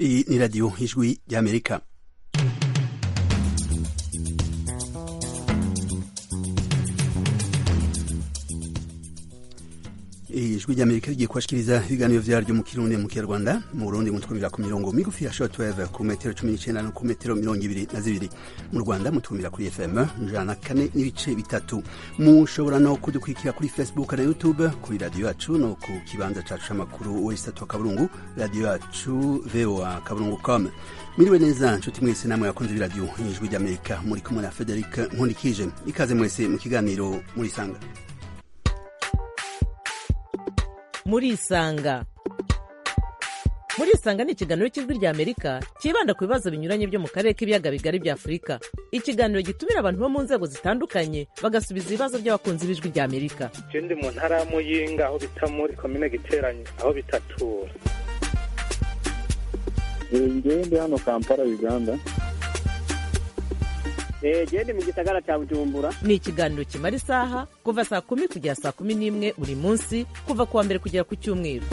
Iyi ni radiyo ijwi ry'amerika ijwi ry'amerika rigiye kubashikiriza ibiganiro vyaryo mu kirundi mu kinyarwanda mu burundi mutwumvira ku mirongo migufi ya shortwave ku metero cumi n'icenda no ku metero mirongo ibiri na zibiri mu rwanda mutwumvira kuri fm ijana na kane n'ibice bitatu mushobora no kudukurikira kuri facebook na youtube kuri radiyo yacu no ku kibanza cacu c'amakuru wesitatu wa kaburungu radiyo yacu voa kaburungu com mwiriwe neza nshuti mwese namwe yakunze b'iradiyo ijwi ry'amerika muri kumwe na frederic nkundikije ikaze mwese mu kiganiro murisanga murisanga murisanga ni ikiganiro cy'ijwi rya amerika cyibanda ku bibazo binyuranye byo mu karere k'ibiyaga bigari bya afurika ikiganiro gitumira abantu bo mu nzego zitandukanye bagasubiza ibibazo by'abakunzi b'ijwi rya amerika je ndi mu ntara ya muyinga aho bita muri komine giteranye aho bitatura ngewe ndi hano kampala uganda gende mu gisagara cya bujumbura ni ikiganiro kimara isaha kuva saa kumi kugera saa kumi n'imwe buri munsi kuva ku wa mbere kugera ku cyumweru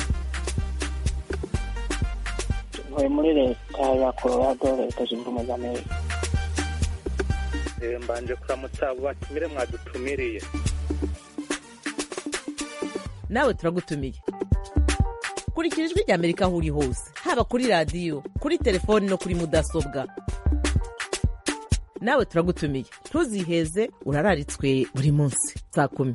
ntuye muri leta ya colorado leta zunze ubumwe za amerika Eh, mbanje kuramutsa abo batumire mwadutumiriye nawe turagutumiye kurikira ijwi rya amerika aho uri hose haba kuri radiyo kuri telefoni no kuri mudasobwa nawe turagutumiye ntuziheze urararitswe buri munsi saa kumi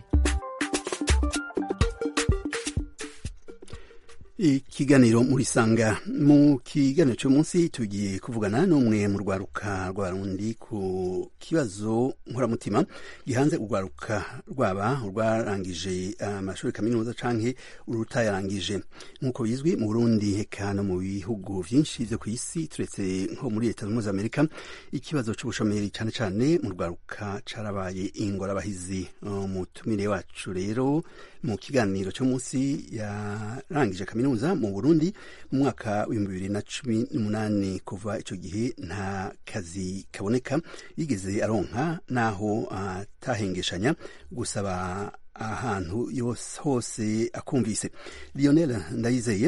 ikiganiro murisanga mu kiganiro cy'umunsi tugiye kuvugana n'umwe mu rwaruka rw'abarundi ku kibazo nkoramutima gihanze urwaruka rwaba urwarangije amashuri kaminuza canke urutayarangije nk'uko bizwi mu burundi eka no mu bihugu vyinshi vyo ku isi turetse nko muri leta zunze amerika ikibazo c'ubushomeri cane cane mu rwaruka carabaye ingorabahizi umutumire wacu rero mu kiganiro cy'umunsi yarangije kaminuza mu burundi mu mwaka w'ibihumbi bibiri na cumi n'umunani kuva ico gihe nta kazi kaboneka yigeze aronka naho atahengeshanya gusaba ahantu yose hose akumvise lionel ndayizeye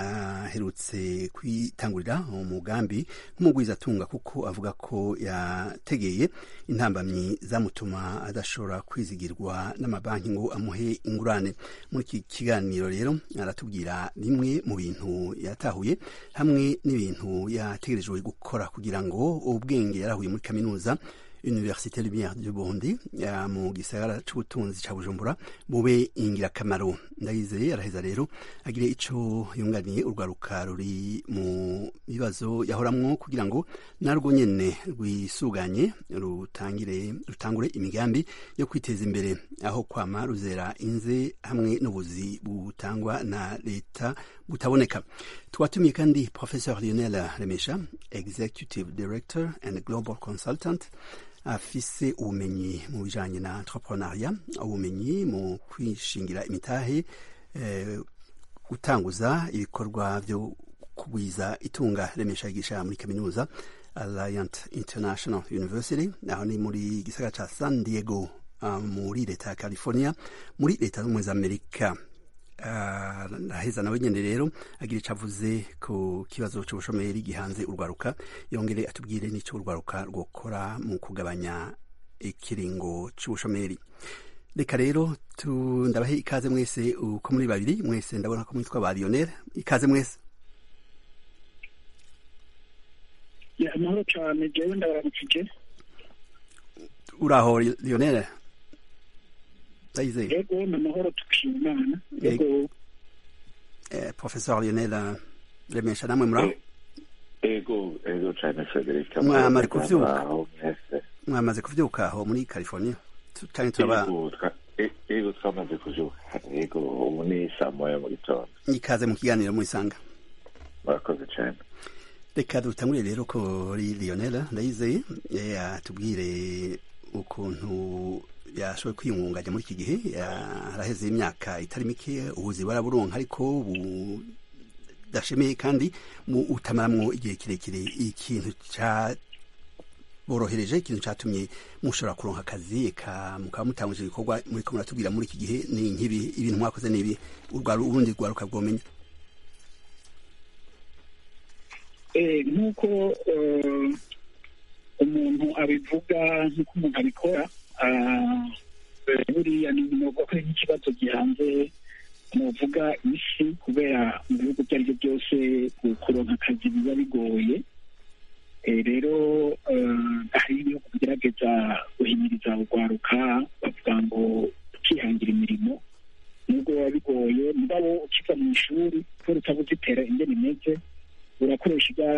aherutse kwitangurira umugambi nk'umugwizatunga kuko avuga ko yategeye intambamyi zamutuma adashobora kwizigirwa n'amabanki ngo amuhe ingurane muri iki kiganiro rero aratubwira bimwe mu bintu yatahuye hamwe n'ibintu yategerejwe gukora kugira ngo ubwenge yarahuye muri kaminuza université lumière du burundi mu gisagara c'ubutunzi ca bujumbura bube ingirakamaro ndayizeye araheza rero agire ico yunganiye urwaruka ruri mu bibazo yahoramwo kugira ngo narwo nyene rwisuganye rutangire rutangure imigambi yo kwiteza imbere aho kwama ruzera inze hamwe n'ubuzi butangwa na leta butaboneka twatumiye kandi professeur lionel remesha executive director and global consultant afise ubumenyi mu bijanye na entrepreneuria ubumenyi mu kwishingira imitahe eh, gutanguza ibikorwa vyo kugwiza itunga remesha yigisha muri kaminuza Alliant International University aho ni muri gisagara ca San Diego uh, muri leta ya California muri leta z'ubumwe za Amerika araheza nawe nyene rero agira ico avuze ku kibazo c'ubushomeri gihanze urwaruka yongere atubwire n'ico urwaruka rwokora mu kugabanya ikiringo c'ubushomeri reka rero ndabahe ikaze mwese uko muri babiri mwese ndabona ko mwitwa ba lionel ikaze mwese amahoro cyane jewe ndabaramukije uraho lionel ndayizeye yego ni amahoro tukishima imana yego eh, professeur lionel remesha namwe muraho ego ego cyane frederic Mwamaze kuvyuka? aho mwese mwamaze kuvyuka aho muri california Tu- canke turaba ego twa- e- ego twamaze kuvyuka ego ubu ni saa moya mu gitondo ikaze mu kiganiro murisanga murakoze cyane reka dutangurire rero kuri lionel ndayizeye eh, atubwire ukuntu yashoboye kwiyungunganya muri iki gihe ya- haraheze imyaka itari mike ubuzi baraburonka ariko budashemeye kandi mu utamaramwo igihe kirekire ikintu ca borohereje ikintu catumye mushobora kuronka akazi eka mukaba mutanguje ibikorwa muriko muratubwira muri iki gihe ni nk'ibi ibintu mwakoze ni ibi urwaru urundi rwaruka bwomenya Eh, nk'uko eh, umuntu abivuga nk'uko umuntu abikora ah, eh, buriya ni novuga ko ari nk'ikibazo gihanze novuga isi kubera mu bihugu ibyo ari byo byose kuronka akazi biba bigoye Eh, rero eh, hari ibihugu bigerageza guhimiriza urwaruka bavuga ngo ukihangira imirimo nubwo biba bigoye mugabo ukiva mu ishuri kubera utabuze itera ingene imeze urakoresha ibya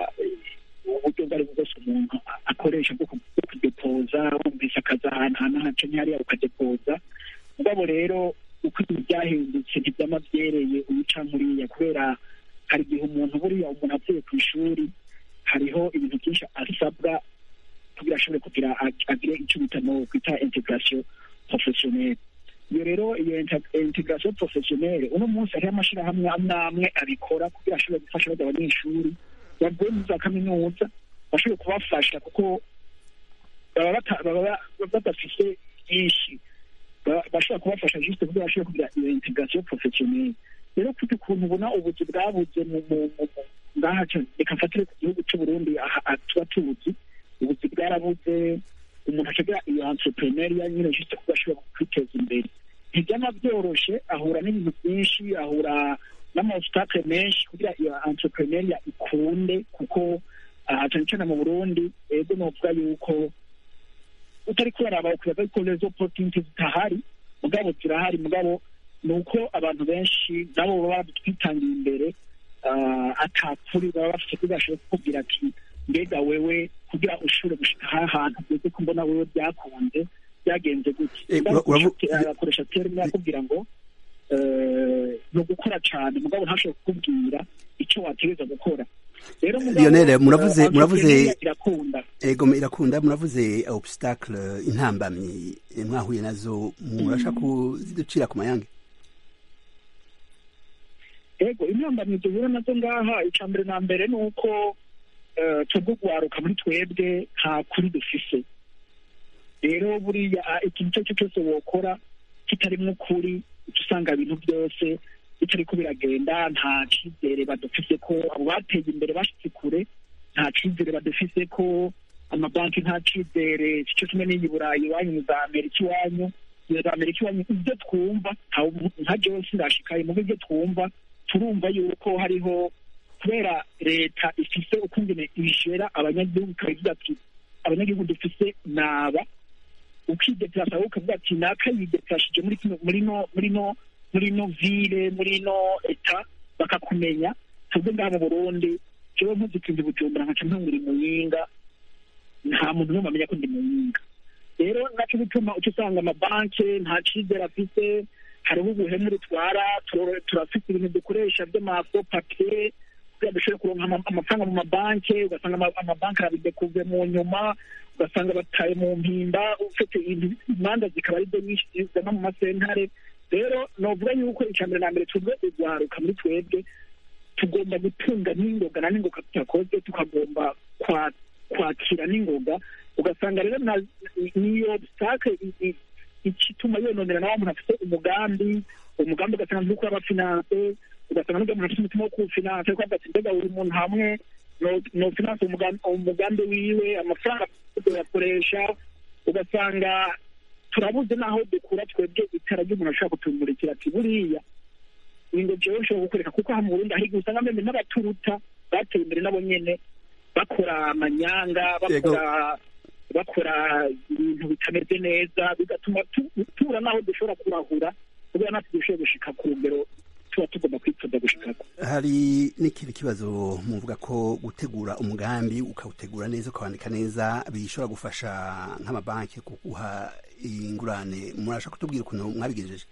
uburyo ubwo ari bwo bwose umuntu akoresha bwo ku- bwo kudepoza wumvise akazi ahantu ahantu haca hariya ukadepoza mugabo rero uko ibintu byahindutse ntibyama byereye uyica nkuriya kubera hari igihe umuntu buriya umuntu avuye ku ishuri hariho ibintu byinshi asabwa kugira ashobore kugira ag- agire icyo bita no kwita integration professionnelle iyo rero iyo inter- integration professionnelle uno munsi hariho amashyirahamwe amwe amwe abikora kugira ashobore gufasha bajya abanyeshuri bavuye muri za kaminuza bashobore kubafasha kuko baba bata- baba ba- badafise byinshi Ba- bashobora kubafasha juste kugira bashobore kugira iyo integration professionnelle rero kuko ukuntu ubona ubuzi bwabuze mu mu- mu- mu- ngaha ca- reka mfatire ku gihugu cy'u Burundi aha aha tuba tuzi ubuzi bwarabuze umuntu acagira iyo entrepreneuria nyine juste kuko ashobora kwiteza imbere ntibyama byoroshe ahura n'ibintu byinshi ahura n'amaobstacle menshi kugira iyo entrepreneuria ikunde kuko aha cyane cyane mu Burundi ego novuga yuko utari kuraraba ukwibaza yuko rezo opportunity zitahari mugabo zirahari mugabo ni uko abantu benshi nabo baba badutwitangiye imbere ah, atakuri baba bafite kugira bashobora kukubwira ati mbega wewe kugira ushobore gushika aha hantu ugeze ko mbona wewe byakunze byagenze gute Eh, Mugabo ura- uravu- akoresha- akoresha terme akubwira ngo eh, ni ugukora cyane mugabo ntashobore kukubwira icyo wategereza gukora rero mugabo, Lionel, eh, muravuze- muravuze- entrepreneuria irakunda ego irakunda muravuze obstacle intambamyi eh, mwahuye nazo murasha kuziducira ku mayange ego intambamyi duhura nazo ngaha icya mbere na mbere ni uko eh, twebwe guharuka muri twebwe nta kuri dufise rero buriya ah, ikintu icyo ari cyo cyose wokora kitarimo ukuri uca usanga ibintu byose bitari ko biragenda nta cyizere badufise ko abo bateye imbere bashitse kure nta cyizere badufise ko amabanki nta cyizere cyo kimwe n'iyi burayi iwanyu za amerika iwanyu iyo za amerika iwanyu ibyo twumva nta- nka jewe sindashikaye mu byo twumva turumva yuko hariho kubera leta ifise ukungene ibishera abanyagihugu ikabivuga ati abanyagihugu dufise naba ukideplasa wowe ukavuga ati naka yideplashije muri kino muri no muri no muri no ville muri no eta bakakumenya twebwe ngaha mu burundi jewe mpuze ikintu bujumbura nkaca ntangura muyinga nta muntu n'umwe amenya ko ndi muyinga rero naco bituma uca usanga amabanki nta cizere afise hariho ubuhemu rutwara turo- turafite ibintu dukoresha by'amafo papiye kugira dushobore kuronka ama- amafaranga mu mabanki ugasanga ama- amabanki arabidekuve mu nyuma ugasanga bataye mu mpimba ufite ibintu- imanza zikaba ari zo nyinshi zizana mu masentare rero novuga yuko icya mbere na mbere twebwe urwaruka muri twebwe tugomba gutunga n'ingoga na n'ingoga tutakoze tukagomba kwa- kwakira n'ingoga ugasanga rero na- niyo obstacle i- i- igituma yononera nawe umuntu afite umugambi umugambi ugasanga ntuko abafinanse ugasanga n'ubwo umuntu afite umutima wo kuwufinanse kuko avuga ati mbega buri muntu hamwe no- nofinanse umugambi umugambi wiwe amafaranga tuyakoresha ugasanga turabuze n'aho dukura twebwe itara ry'umuntu ashobora kutumurikira ati buriya ngo jewe nshobora gukoreka kuko aha mu Burundi hari igihe usanga meme n'abaturuta bateye imbere nabo nyene bakora amanyanga bakora bakora ibintu bitameze neza bigatuma tu- tubura n'aho dushobora kurahura kubera natwe dushoboye gushika ku rugero tuba tugomba kwifuza gushikako hari n'ikindi kibazo muvuga ko gutegura umugambi ukawutegura neza ukawandika neza bishobora gufasha nk'amabanki kuguha ingurane murasha kutubwira ukuntu mwabigejeje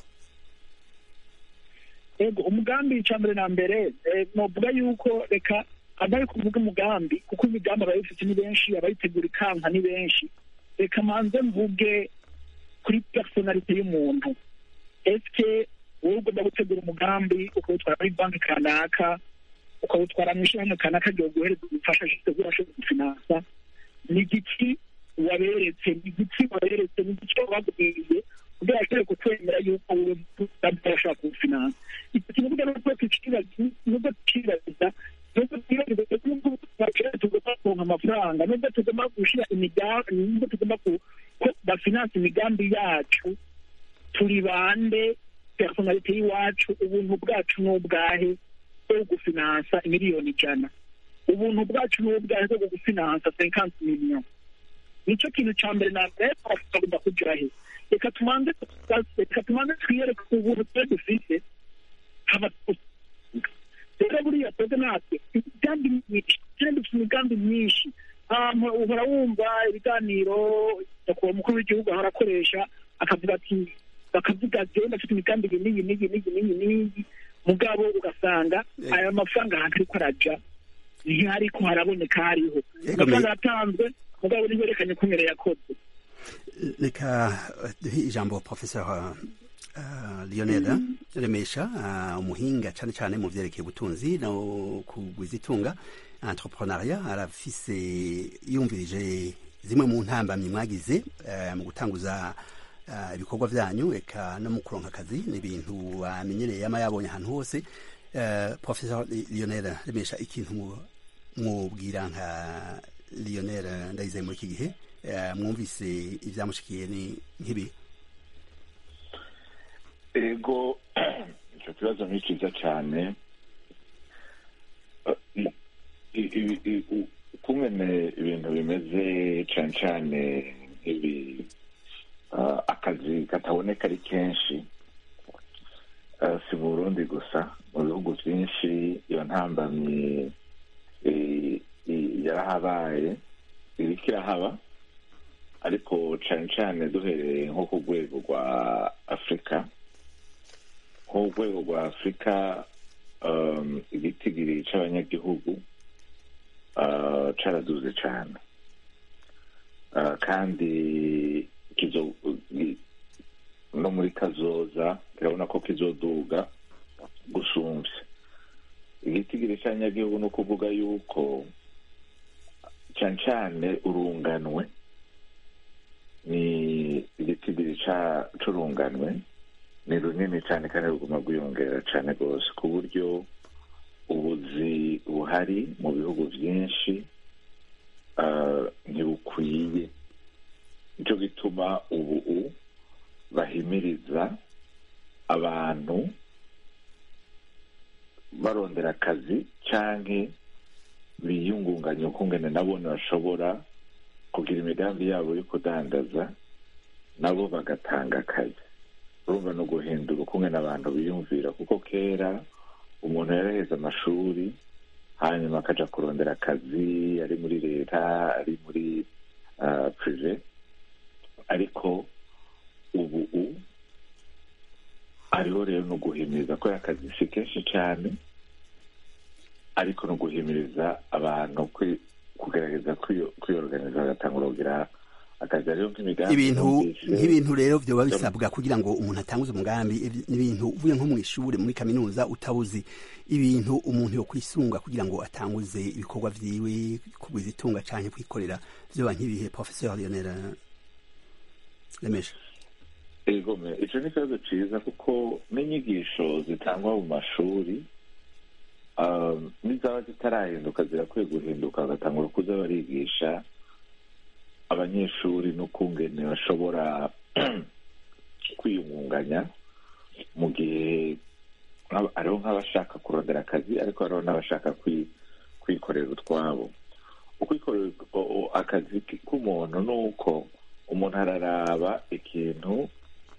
ego umugambi icya mbere na mbere eh, novuga yuko reka abari kuvuga umugambi kuko imigambi abayifite ni benshi abayitegura ikanka ni benshi reka manze mvuge kuri personalite y'umuntu eske wowe ugomba gutegura umugambi ukawutwara muri banki kanaka ukawutwara mu ishyirahamwe kanaka ryo guhereza ubufasha gitegura ashobora gufinansa ni igiki waberetse ni igiki waberetse ni igiki wababwiye kugira ashobore kukwemera yuko wowe umugambi urashobora kuwufinansa icyo kintu burya nubwo tukibaza nubwo tukibaza nubwo twibaza ko amafaranga nubwo tugomba gushyira imigambi nubwo tugomba ku- ko bafinansa imigambi yacu turi bande personalite y'iwacu ubuntu bwacu ni ubwahe bwo gufinansa miliyoni ijana ubuntu bwacu ni ubwahe bwo gufinansa cinquante million nicyo kintu cya mbere na mbere tugomba kugira he reka tumanze reka tumanze twiyereke ubuntu twe dufite haba rero buriya twebwe natwe imigambi myinshi kandi dufite imigambi myinshi ahantu uhora wumva ibiganiro nyakubahwa umukuru w'igihugu ahora akoresha akavuga ati bakavuga genda afite imigambi iyi n'iyi n'iyi n'iyi n'iyi n'iyi mugabo ugasanga Eh. aya mafaranga ahantu ariko araja ntihariko haraboneka hariho Ego, amafaranga me- yatanzwe mugabo ntiberekanye ko mbere yakoze reka eh, duhe ijambo professeur uh, lionel remesha uh, umuhinga cyane cyane mu vyerekeye ubutunzi no kugwiza itunga entrepreneuria arafise yumvirije zimwe mu ntambamyi mwagize uh, mu gutanguza uh, ibikorwa vyanyu eka no mu kuronka akazi ni ibintu bamenyereye yama yabonye ahantu hose uh, professeur lionel remesha ikintu mu- mwubwira nka lionel ndayizeye muri iki gihe eh, mwumvise ibyamushikiye ni nk'ibi ego icyo kibazo ni cyiza cyane Eh, i- i- i- i- u- ukungene ibintu bimeze cyane cyane nk'ibi eh, akazi kataboneka ari kenshi Eh, si mu burundi gusa mu bihugu byinshi iyo ntambamyi eh, i- yarahabaye iriko irahaba ariko cyane cyane duhereye nko ku rwego rwa afurika nko ku rwego rwa afurika um, igitigiri c'abanyagihugu uh, caraduze cane uh, kandi kizo i- no muri kazoza kirabona ko kizoduga gusumvya igitigiri c'abanyagihugu ni ukuvuga yuko cane cane urunganwe ni igitigiri ca- c'urunganwe ni runini cyane kandi ruguma rwiyongera cyane rwose ku buryo ubuzi buhari mu bihugu byinshi ah, ntibukwiye nicyo gituma ubu u- bahimiriza abantu barondera akazi canke biyungunganya ukungene nabo bashobora kugira imigambi yabo yo kudandaza nabo bagatanga akazi urumva no guhindura ukungene abantu biyumvira kuko kera umuntu yaraheze amashuri hanyuma akaja kurondera akazi ari muri leta ari muri uh, prive ariko ubu u hariho rero no guhimiriza ko akazi si kenshi cyane ariko no guhimiriza abantu kwi- kugerageza kwiyo- kwiyoruganiza bagatangura kugira akazi hariho nk'imigambi ibintu numvise. nk'ibintu rero vyoba bisabwa kugira ngo umuntu atanguze umugambi ibi- n'ibintu uvuye nko mu ishuri muri kaminuza utabuzi ibintu umuntu yo kwisunga kugira ngo atanguze ibikorwa vyiwe kugwiza itunga canke kwikorera vyoba nk'ibihe professeur lionel remesha egome icyo ni ikibazo cyiza kuko n'inyigisho zitangwa mu mashuri um, n'izaba zitarahinduka zirakwiye guhinduka bagatangura kuza barigisha abanyeshuri n'ukungene bashobora kwiyungunganya mu gihe nk'aba- hariho nk'abashaka kurondera akazi ariko hariho n'abashaka kwi- kwikorera utwabo ukwikorera o- o- akazi k- k'umuntu ni uko umuntu araraba ikintu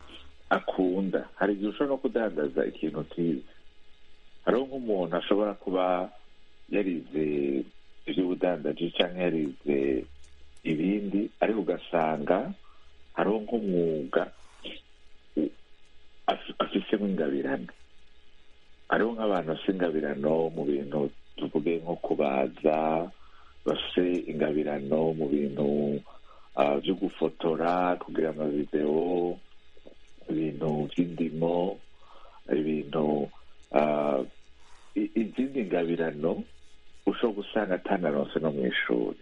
akunda hari igihe ushobora no kudandaza ikintu utize hariho nk'umuntu ashobora kuba yarize iby'ubudandaji cyangwa yarize ibindi ariko ugasanga hariho nk'umwuga u- af- afisemo ingabirano hariho nk'abantu bafite ingabirano mu bintu tuvuge nko kubaza bafite ingabirano mu bintu ah, byo gufotora kugira amavidewo ibintu by'indimo ibintu ah, i- izindi ngabirano ushobora gusanga atanaronse no mu ishuri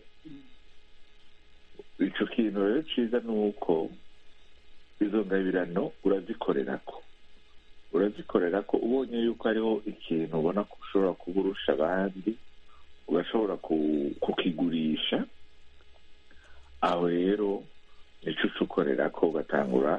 ico kintu rero ciza ni uko izo ngabirano urazikorerako urazikorera ko ubonye yuko hariho ikintu ubona ko ushobora kuba urusha abandi ugashobora kukigurisha aho rero nicyo uca ukorera ko ugatangura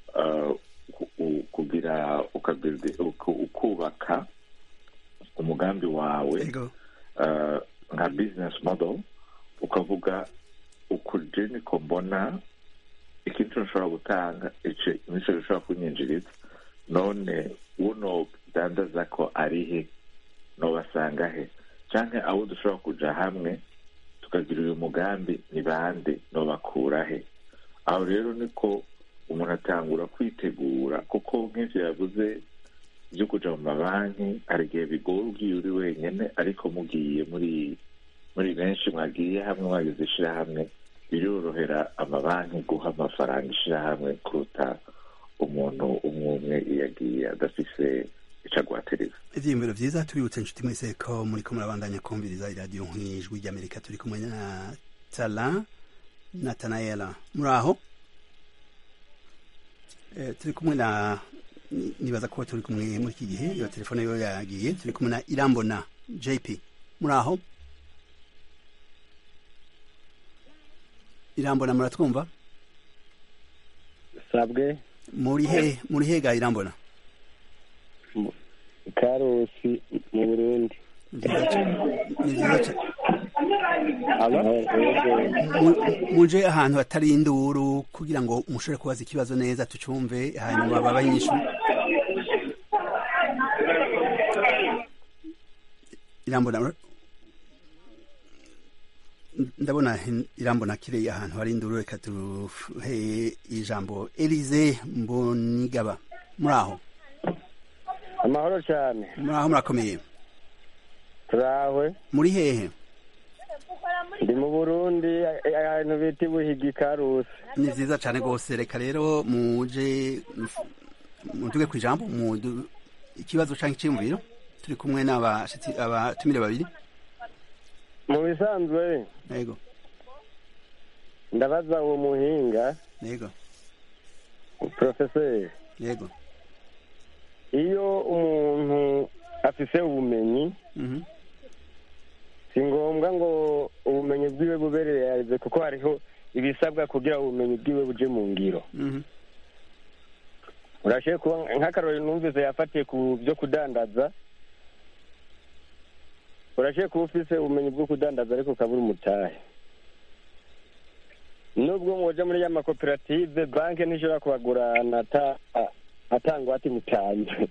kugira ukubaka umugambi wawe nka bizinesi modo ukavuga ukuje niko mbona ikintu ushobora gutanga nicyo gishobora kunyinjiriza none uno dandaza ko ari he nobasanga he cyangwa abo dushobora kuja hamwe tukagira uyu mugambi ni bande nobakura he aho rero niko umuntu atangura kwitegura kuko nk'ivyo yavuze byo kuja mu mabanki hari igihe bigora ugiye uri wenyine ariko mugiye muri muri benshi mwagiye hamwe mwagize ishirahamwe birorohera amabanki guha amafaranga ishirahamwe kuruta umuntu umwe umwe iyo agiye adafise ico agwateriza ivyiyumviro vyiza tubibutse inshuti mwese ko muriko murabandanya kumviriza iradiyo nk'ijwi ry'amerika turi kumwe na tala natanaela muri aho turi kumwe na nibaza ko turi kumwe muri iki gihe iyo telefone yo yagiye turi kumwe na irambona jp muri aho irambona muratwumva sabwe muri he muri he ga irambona karusi mu burundi ni vyiza cane muje ahantu hatari induru kugira ngo mushobore kubaza ikibazo neza tucumve hanyuma baba nyinshi irambona ndabona irambona kireye ahantu hari induru reka tuhe ijambo elize mbonigaba muri aho amahoro cyane muri aho murakomeye turahwe muri hehe ndi mu burundi ahantu bita ibuhigi karusi ni vyiza cane rwose reka rero muje muduge ku ijambo ikibazo canke iciyumviro turi kumwe n'abashitsi abatumire babiri mu bisanzwe yego ndabaza uwo muhinga yego porofeseri yego iyo umuntu afise ubumenyi si ngombwa ngo ubumenyi bwiwe bubereye kuko hariho ibisabwa kugira ubumenyi bwiwe buje mu ngiro urashoboye kuba nk'akarori numvise yafatiye ku byo kudandaza urashoboye kuba ufise ubumenyi bwo kudandaza ariko ukabura umutahe nubwo mwoja muri ya makoperative banki ntishobora kubagurana atangwate mutanze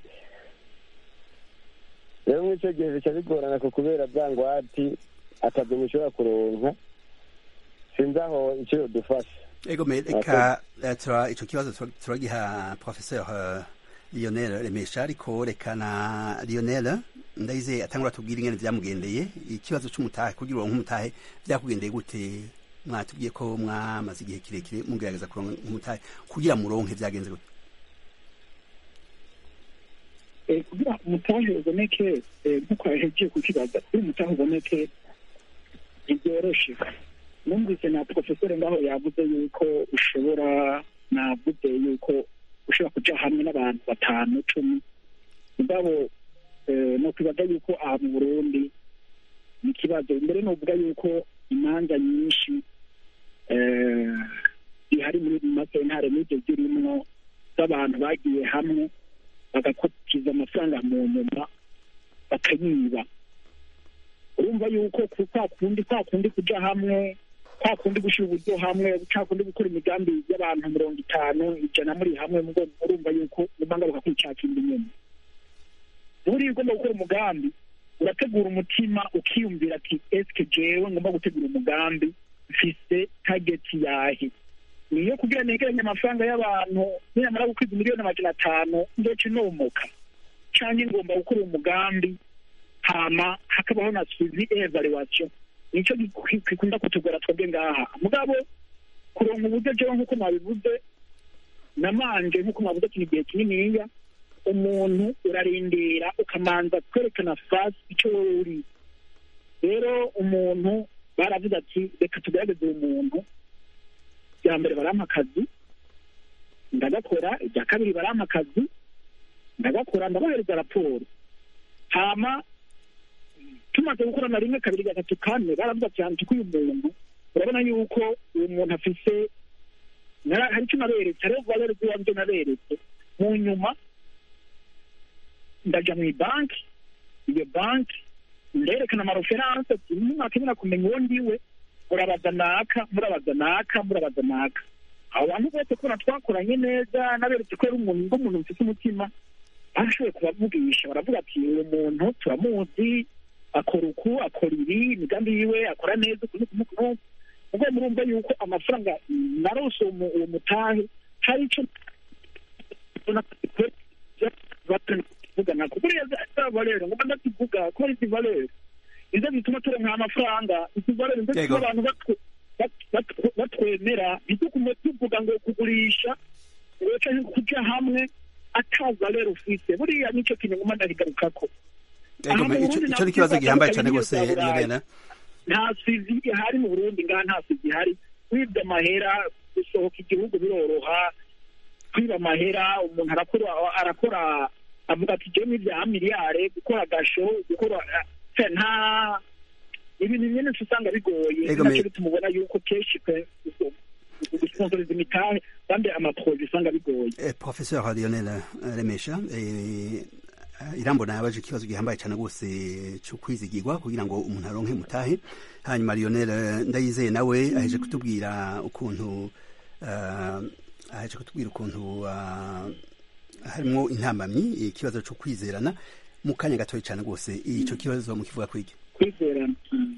rero muri icyo gihe bica bigorana ku kubera bwa ngwati akazi mushobora kuronka sinzi aho icyo yodufasha ego reka ico kibazo turagiha professeur lionel remesha ariko reka na lionel ndayize atangura tubwira ingene vyamugendeye ikibazo c'umutahe kugira uronke umutahe vyakugendeye gute mwatubwiye ko mwamaze igihe kirekire mugerageza kuronka umutahe kugira muronke vyagenze gute kugira umutahe uboneke nk'uko yahejeje kukibaza kugira umutahe uboneke ntibyoroshe numvise na porofeseri ngaho yavuze yuko ushobora navuze yuko ushobora kuja hamwe n'abantu batanu cumi mugabo no kwibaza yuko aha mu burundi ni ikibazo mbere novuga yuko imanza nyinshi zihari muri masentare n'ibyo zirimwo z'abantu bagiye hamwe bagakotiza amafaranga mu nyuma bakayiba urumva yuko kwa kundi kwa kundi kuja hamwe kwa kundi gushyira uburyo hamwe kwa kundi gukora imigambi y'abantu mirongo itanu ijana muri hamwe urumva yuko muganga bakakwicakira inyuma buriya ugomba gukora umugambi urategura umutima ukiyumvira ati esike jewe ngomba gutegura umugambi mfise tageti yahe niyo kugira negeranye amafaranga y'abantu niyamara gukwiza miliyoni amajana atanu ndoce nomoka canke ngomba gukora umugambi hama hakabaho na suivi evaluation nico gikunda kutugora twebwe ngaha mugabo kuronka uburyo jewe nk'uko mwabivuze namanje nk'uko mwavuze kino igihe kininiya umuntu urarindira ukamanza kwerekana fasi icyo wowe uri rero umuntu baravuze ati reka tugerageze uwo muntu bya mbere barampa akazi ndagakora ibya kabiri barampa akazi ndagakora ndabahereza raporo hama tumaze gukorana rimwe kabiri gatatu kane baravuga ati hantu uyu muntu urabona yuko uwo muntu afise nara- hari icyo naberetse hariho valere z'iwabyo naberetse mu nyuma ndaja mu banki iyo banki nderekana amareferanse ati mwakenera kumenya uwo ndiwe murabaza naka murabaza naka murabaza naka abo bantu bose kubona twakoranye neza naberetse ko yari umuntu nk'umuntu mfite umutima bashoboye kubavugisha baravuga ati uwo muntu turamuzi akora uku akora ibi imigambi yiwe akora neza uku n'uku n'uku n'uku ubwo murumva yuko amafaranga narose uwo mu- uwo mutahe hari icyo kuvugana kuko uriya za valere ngomba ndakivuga ko ari izi valere nizo zituma turonka amafaranga izi valere nizo Yego. zituma abantu batwe- bat- bat- batwemera ntitugume tuvuga ngo kugurisha ngo canke kuja hamwe ata valere ufise buriya nicyo kintu ngomba ndakigarukako Ego, Aha mu ico Burundi ico ni nabwo ikibazo gihambaye cyane batandukanye rwose n'iyo za Burayi. Lionel nta sizi ihari mu burundi ngaha nta sizi ihari kwibwa amahera gusohoka igihugu biroroha kwiba amahera umuntu arakora arakora avuga ati jewe n'ibya miliyare gukora agasho gukora se nta ibintu bimwe usanga bigoye Ego, nacyo me- bitumubona yuko kenshi pe gusponsoriza imitahe kandi amaproje usanga bigoye Eh, Professeur Lionel eh, Remesha eh, irambona yabaje ikibazo gihambaye cyane rwose cyo kwizigirwa kugira ngo umuntu aronke mutahe hanyuma Lionel eh, ndayizeye nawe aheje kutubwira ukuntu eh, aheje kutubwira ukuntu ah, harimo intambamyi ikibazo cyo kwizerana mu kanya gatoya cyane rwose icyo kibazo mukivuga kwigi kwizerana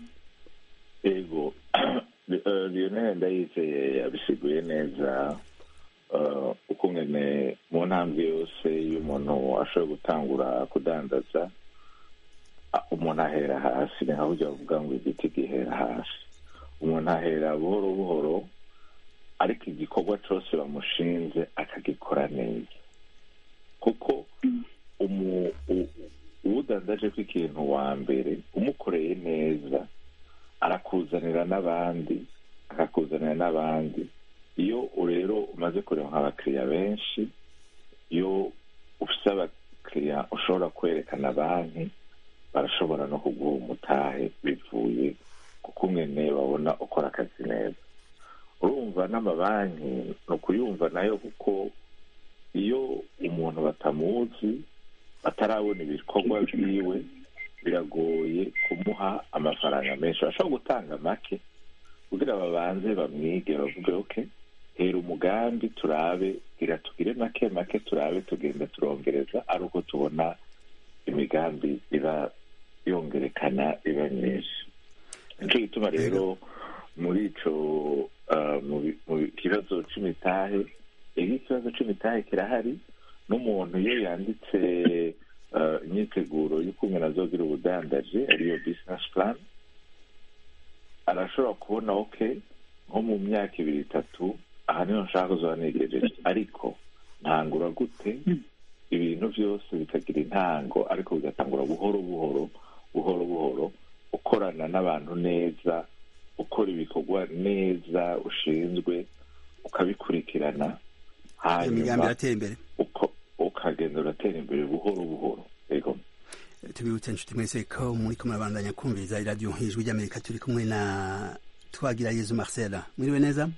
ego Eh, lionel ndayizeye yabisiguye neza eh, uko ngene mu ntambwe yose iyo umuntu ashoboye gutangura kudandaza ah, umuntu ahera hasi ni nka burya bavuga ngo igiti gihera hasi umuntu ahera buhoro buhoro ariko igikorwa cyose bamushinze akagikora neza kuko umu- u- uwudandaje ko ikintu wa mbere umukoreye neza arakuzanira n'abandi akakuzanira n'abandi iyo rero umaze kureba nk'abakiriya benshi iyo ufite abakiriya ushobora kwerekana banki barashobora no kuguha umutahe bivuye kuko umwene babona ukora akazi neza urumva n'amabanki ni ukuyumva nayo kuko iyo umuntu batamuzi batarabona ibikorwa byiwe biragoye kumuha amafaranga menshi bashobora gutanga make kugira babanze bamwige bavuge oke hera umugambi turabe gira tugire make make turabe tugenda turongereza ari uko tubona imigambi iba yongerekana iba myinshi nicyo gituma rero muri ico ah, mu bi- mu bi- kibazo c'imitahe iyo ikibazo c'imitahe kirahari n'umuntu iyo yanditse ah, imyiteguro y'ukuntu azogira ubudandaje ariyo business plan arashobora kubona oke nko mu myaka ibiri itatu aha niho nshaka kuzoba negereje ariko ntangura gute ibintu byose bikagira intango ariko bigatangura buhoro buhoro buhoro buhoro ukorana n'abantu neza ukora ibikorwa neza ushinzwe ukabikurikirana iyo migambi hanyuma iratera imbere uko- ukagenda uratera imbere buhoro buhoro yego tubibutse inshuti mwese ko muri ko murabandanya kumviriza iradiyo ijwi ry'amerika turi kumwe na twagira yezu marcel mwiriwe neza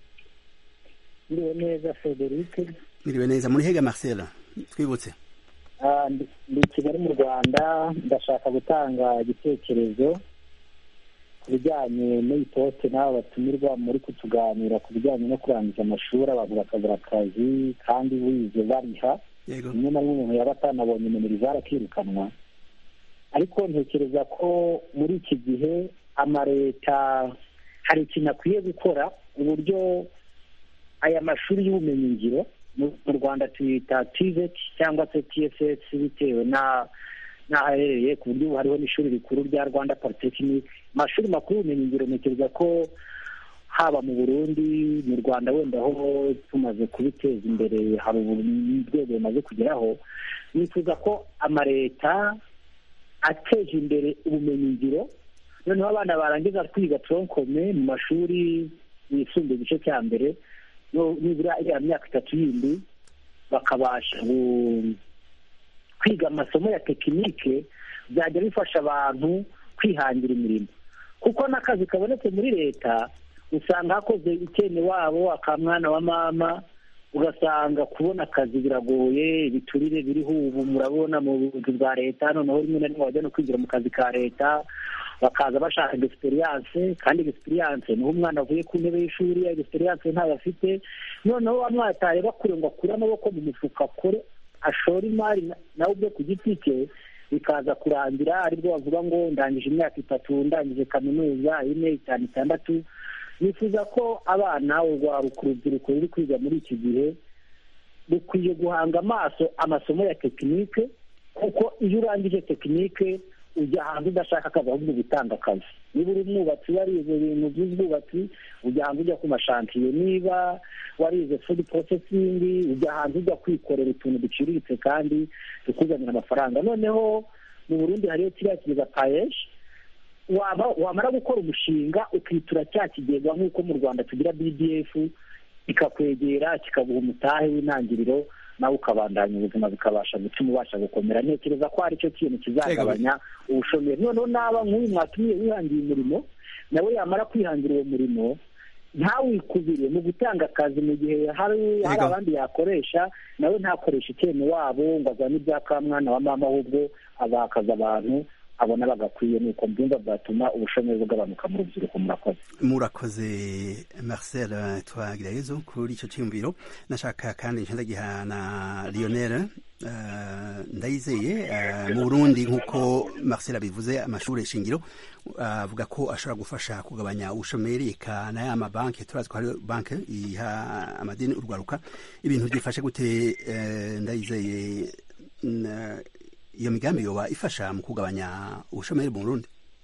ndiwe neza frederic mwiriwe neza muri hega marcel twibutse Ah, ndi ndi i kigali mu rwanda ndashaka gutanga igitekerezo ku bijyanye n'iyi poste n'abo batumirwa muri kutuganira ku bijyanye no kurangiza amashuri abantu bakabura akazi kandi wize bariha yego rimwe na rimwe umuntu yaba atanabonye minerivare akirukanwa ariko ntekereza ko muri iki gihe amaleta hari ikintu akwiye gukora uburyo aya mashuri y'ubumenyingiro mu mu rwanda tuyita tivet cyangwa se tss bitewe na n'aho aherereye ku buryo ubu hariho n'ishuri rikuru rya rwanda polytechnic amashuri makuru y'ubumenyingiro ntekereza ko haba mu burundi mu rwanda wenda aho tumaze kubiteza imbere hari urwego rumaze kugeraho nifuza ko amaleta ateje imbere ubumenyingiro noneho abana barangiza kwiga tronkome mu mashuri yisumbuye igice cya mbere no- nibura iriya myaka itatu yindi bakabasha gu- kwiga amasomo ya tekinike byajya bifasha abantu kwihangira imirimo kuko n'akazi kabonetse muri leta usanga hakoze ikene wabo akamwana wa mama ugasanga kubona akazi biragoye ibiturire biriho ubu murabona mu buyobozi bwa leta noneho rimwe na rimwe bajya no kwigira mu kazi ka leta bakaza bashaka egisipiriyanse kandi egisipiriyanse niho umwana avuye ku ntebe y'ishuri egisipiriyanse ntayo afite noneho wa mwana atareba kure ngo akure amaboko mu mufuka akore ashora imari nawe ubwe ku giti cye bikaza kurangira aribwo bavuga ngo ndangije imyaka itatu ndangije kaminuza ine itanu itandatu nifuza ko abana urwaruka urubyiruko ruri kwiga muri iki gihe rukwiye guhanga amaso amasomo ya tekinike kuko iyo urangije tekinike ujya hanze udashaka akazi ahubwo gutanga akazi niba uri umwubatsi warize ibintu by'ubwubatsi ujya hanze ujya ku mashantiye niba warize fudu porosesingi ujya hanze ujya kwikorera utuntu duciriritse kandi tukuzanira amafaranga noneho mu burundi hariyo kiriya kigega payeshi wamara gukora umushinga ukitura cya kigega nk'uko mu rwanda tugira bdf kikakwegera kikaguha umutahe w'intangiriro nawe ukabandanya ubuzima bikabasha gutuma ubasha gukomera ntekereza ko ari cyo kintu kizagabanya ubushomeri noneho naba nk'uyu mwatumiye wihangiye umurimo nawe yamara kwihangira uwo murimo ntawikubire mu gutanga akazi mu gihe hari abandi yakoresha nawe ntakoreshe icyene wabo ngo azane ibya kamwana wa mama ahubwo abakaza abantu abona bagakwiye nuko mbyumva byatuma ubushomeri bugabanuka mu rubyiruko murakoze murakoze marcel twagirayezo kuri icyo cyiyumviro nashaka kandi nshindagiha na lionel ndayizeye mu burundi nk'uko marcel abivuze amashuri shingiro avuga ko ashobora gufasha kugabanya ubushomeri eka na ya mabanki turazi ko hari banki iha amadini urwaruka ibintu byifashe gute ndayizeye iyo migambi yoba ifasha mu kugabanya ubushomeri mu Burundi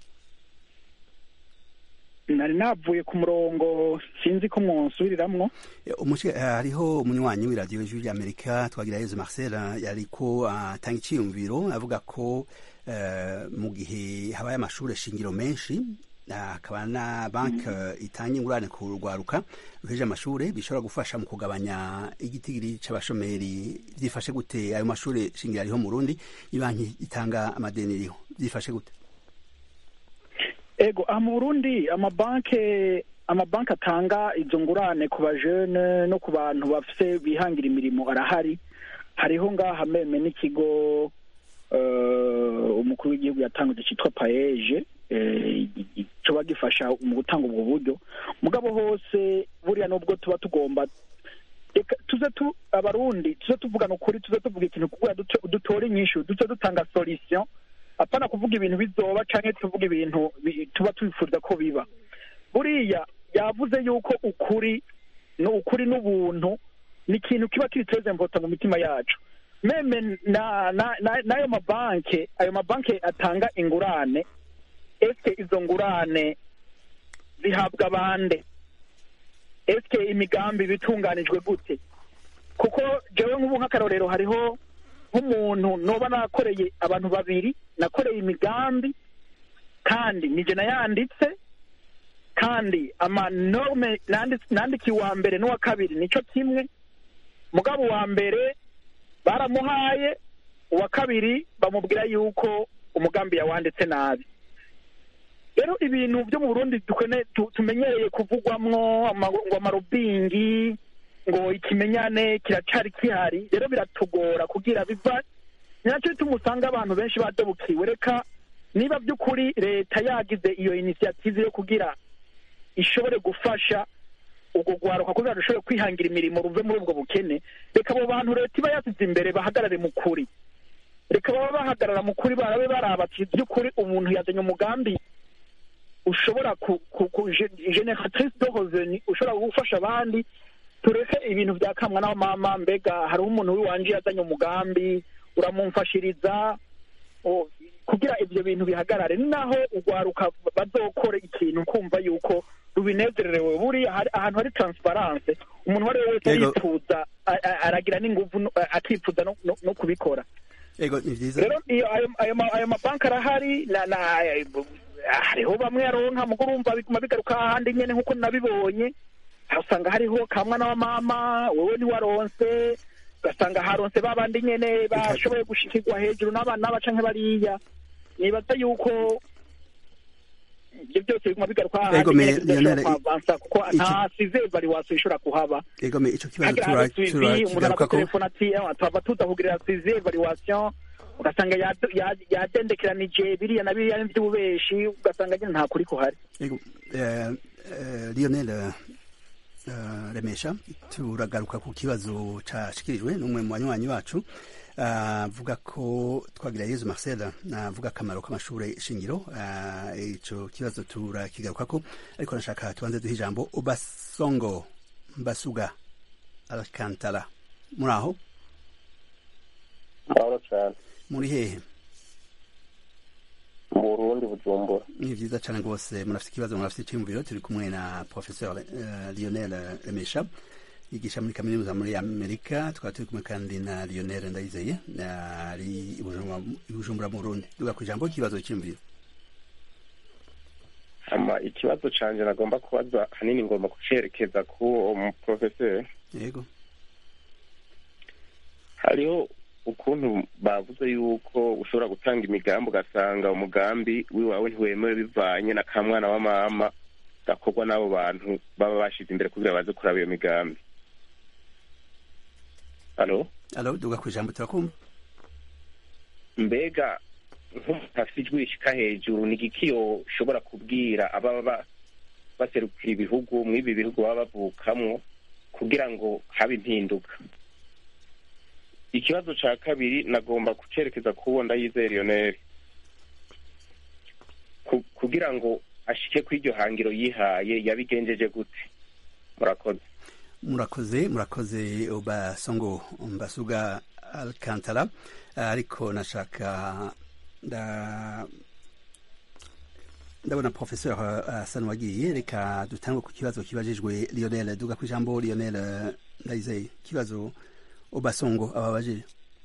nari navuye ku murongo sinzi ko mwonsubiriramwo hariho umunywanyi w'iradiyo y'ijwi ry'amerika twagira yezu marcel yariko atanga iciyumviro avuga ko mu gihe habaye amashuri shingiro menshi hakaba na banki itanga ingurane ku rwaruka ruheje amashuri bishobora gufasha mu kugabanya igitigiri c'abashomeri byifashe gute ayo mashuri shingiro ariho mu Burundi ibanki itanga amadeni iriho byifashe gute ego aha mu burundi amabanki amabanki atanga izo ngurane ku bajene no ku bantu bafise bihangira imirimo arahari hariho ngaha meme n'ikigo umukuru w'igihugu yatanguje cyitwa paeje coba gifasha mu gutanga ubwo buryo mugabo hose buriya nubwo tuba tugomba reka tuze tu abarundi tuze tuvugana ukuri tuze tuvuga ikintu kugira dutore inyishu duce dutanga solution apana kuvuga ibintu bizoba canke tuvuga ibintu tuba twifuza ko biba buriya yavuze yuko ukuri no ukuri n'ubuntu ni ikintu kiba kiri treze important mu mitima yacu meme na n'ayo mabanke ayo mabanke atanga ingurane eske izo ngurane zihabwa bande eske imigambi bitunganijwe gute kuko jewe nk'ubu nk'akarorero hariho nk'umuntu noba nakoreye abantu babiri nakoreye imigambi kandi nije nayanditse kandi amanorme nandikiye uwa mbere n'uwa kabiri nico kimwe mugabo uwa mbere baramuhaye uwa kabiri bamubwira yuko umugambi yawanditse nabi rero ibintu byo mu burundi tumenyereye kuvugwamwo ngo amarobingi ngo ikimenyane kiracari kihari rero biratugora kugira biva ni nacyo bituma usanga abantu benshi badebukiwe reka niba by'ukuri leta yagize iyo inisiyative yo kugira ishobore gufasha ubwo rwaruka kugira rushobore kwihangira imirimo ruve muri ubwo bukene reka abo bantu leta iba yasize imbere bahagarare mu kuri reka baba bahagarara mu kuri barabe barabati by'ukuri umuntu yazanye umugambi ushobora generatrice de revenu ushobora gufasha abandi tureke ibintu bya kamwa naho mama mbega hariho umuntu w'iwanje yazanye umugambi uramumfashiriza kugira ibyo bintu bihagarare ni naho urwaruka bazokora ikintu kumva yuko rubinezererewe buriya ahantu hari transparence umuntu uwo ari we wese yifuza aragira n'inguvu akifuza no kubikora rero ayo mabanki arahari hariho bamwe yaronka mugo urumva biguma bigaruka ahandi nyene nk'uko nabibonye usanga hariho kamwa na mama wewe ntiwaronse ugasanga haronse babandi nyene bashoboye gushikirwa hejuru n'abana n'abaca nk'abariya nibaza yuko ibyo byose biguma bigaruka Ego, me- Lionel, kwavansa kuko ico- nta size evaluation ishobora kuhaba egome ico kibazo hagira tura- habe suivi umuntu turakigarukako aragutelefona ati "Eh, twaba tuza kugirira size evaluation ugasanga yad- yad- yadendekeranije biriya na biriya by'ububeshi ugasanga nyine nta kuri kuhari Ego, eh, eh, Lionel eh, Remesha turagaruka ku kibazo cashikirijwe n'umwe mu banywanyi bacu avuga ko twagira Yezu Marcel avuga akamaro k'amashure shingiro ah, ico kibazo turakigarukako ariko nashaka tubanze duhe ijambo Obasongo Mbasuga Alcantara muri aho amahoro cyane muri hehe mu burundi bujumbura ni vyiza cane rwose murafite ikibazo murafite iciyumviro turi kumwe na professeur uh, lionel remesha yigisha muri kaminuza muri amerika tukaba turi kumwe kandi na lionel ndayizeye ari i Bujumbura- i bujumbura mu burundi duga ku ijambo ikibazo cyiyumviro ama ikibazo canje nagomba kubaza hanini ngomba kucerekeza ku uwo muprofeseri yego hariho ukuntu bavuze yuko ushobora gutanga imigambi ugasanga umugambi wiwawe ntiwemewe bivanye na kamwana wa mama gakorwa n'abo bantu baba bashize imbere kugira baze kuraba iyo migambi halo alo duga ku ijambo turakumva mbega nk'umuntu afite ijwi rishika hejuru ni igiki yoshobora kubwira ababa ba- baserukira ibihugu mw'ibi bihugu baba bavukamwo kugira ngo habe impinduka ikibazo ca kabiri nagomba kucerekeza kuwo ndayizeye lionel Ku- kugira ngo ashike kw'iryo hangiro yihaye yabigenjeje gute murakoze murakoze murakoze obasongo mbasuga alcantara ariko nashaka nda ndabona professeur asa n'uwagiye reka dutangwe ku kibazo kibajijwe lionel duga ku ijambo lionel eh, ndayizeye ikibazo obasongo ababajije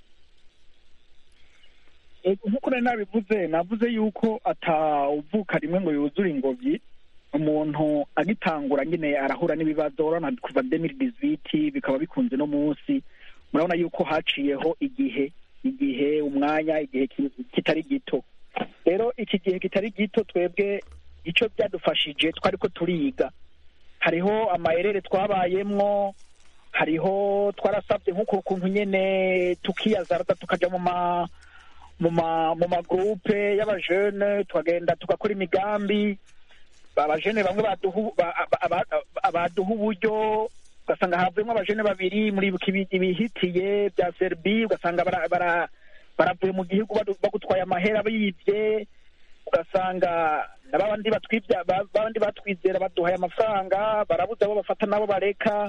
Ego, nk'uko nari nabivuze navuze yuko atawuvuka rimwe ngo yuzure ingobyi umuntu agitangura nyine arahura n'ibibazo urabona kuva demiri diziti bikaba bikunze no munsi murabona yuko haciyeho igihe igihe umwanya igihe ki- kitari gito rero iki gihe kitari gito twebwe icyo byadufashije twari ko turiga hariho amayerere twabayemwo hariho twarasabye nk'uko kuntu nyene tukiyazarata tukaja mu ma mu ma mu magrupe y'abajene tukagenda tugakora imigambi abajene bamwe baduha ba- ba- ba- baduha uburyo ugasanga havuyemo abajene babiri muri ibi- ibihitiye bya serbi ugasanga bara- bara- baravuye mu gihugu badu- bagutwaye amahera bibye ugasanga na babandi batwibya ba- babandi batwizera baduhaye amafaranga barabuze abo bafata n'abo bareka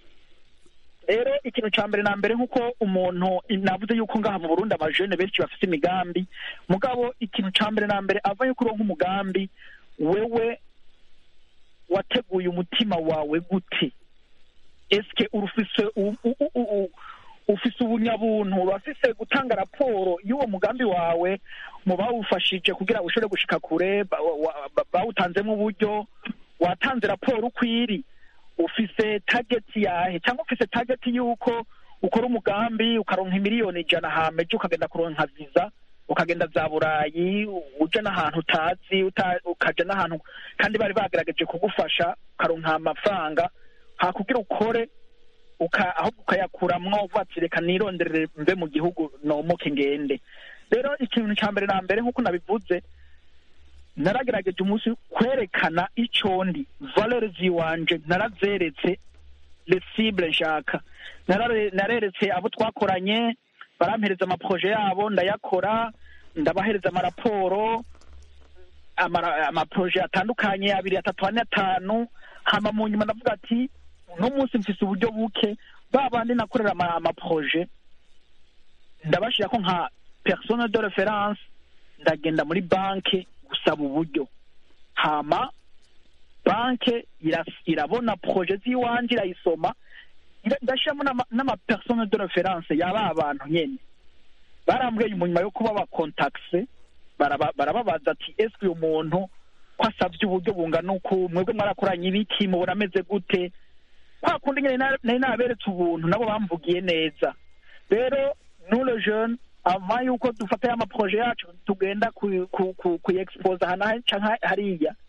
rero ikintu cya mbere na mbere nk'uko umuntu navuze yuko ngaha mu burundi abajene benshi bafite imigambi mugabo ikintu cya mbere na mbere ava yuko uronka umugambi wewe wateguye umutima wawe gute eske urufise u- u- u- u- u- ufise ubunyabuntu urafise gutanga raporo y'uwo mugambi wawe mu bawufashije kugira ushobore gushika kure ba- wa- ba- bawutanzemo uburyo watanze raporo uko iri ufise target yahe cyangwa ufise target y'uko ukora umugambi ukaronka miliyoni ijana hameje ukagenda kuronka viza ukagenda za burayi uja n'ahantu utazi uta- ukaja n'ahantu kandi bari bagerageje kugufasha ukaronka amafaranga hakugira ukore uka ahubwo ukayakuramwo uvuga ati reka nironderere mve mu gihugu nomoke ngende rero ikintu cya mbere na mbere nk'uko nabivuze naragerageje umunsi kwerekana icyo ndi valere ziwanje narazeretse lesible nshaka Narare- nareretse abo twakoranye barampereza amaproje yabo ndayakora ndabahereza amaraporo amara- amaproje atandukanye abiri atatu ane atanu hama mu nyuma ndavuga ati uno munsi mfise uburyo buke ba bandi nakorera ama- amaproje ndabashirako nka persone de reference ndagenda muri banke gusaba uburyo hama banke iras- irabona proje z'iwanje irayisoma ira- ndashiramo n'ama- n'amapersone de reference yaba abantu nyene barambwiye mu nyuma yo kuba bakontakise baraba- barababaza ati ese uyu muntu ko asabye uburyo bungana uku mwebwe mwarakoranye ibiki mubona ameze gute kwa kundi nyine na- nari naberetse ubuntu nabo bamvugiye neza rero nule jeune ava yuko dufata ya maproje yacu tugenda ku- ku- ku- kuyexipoza ahantu aha canke hariya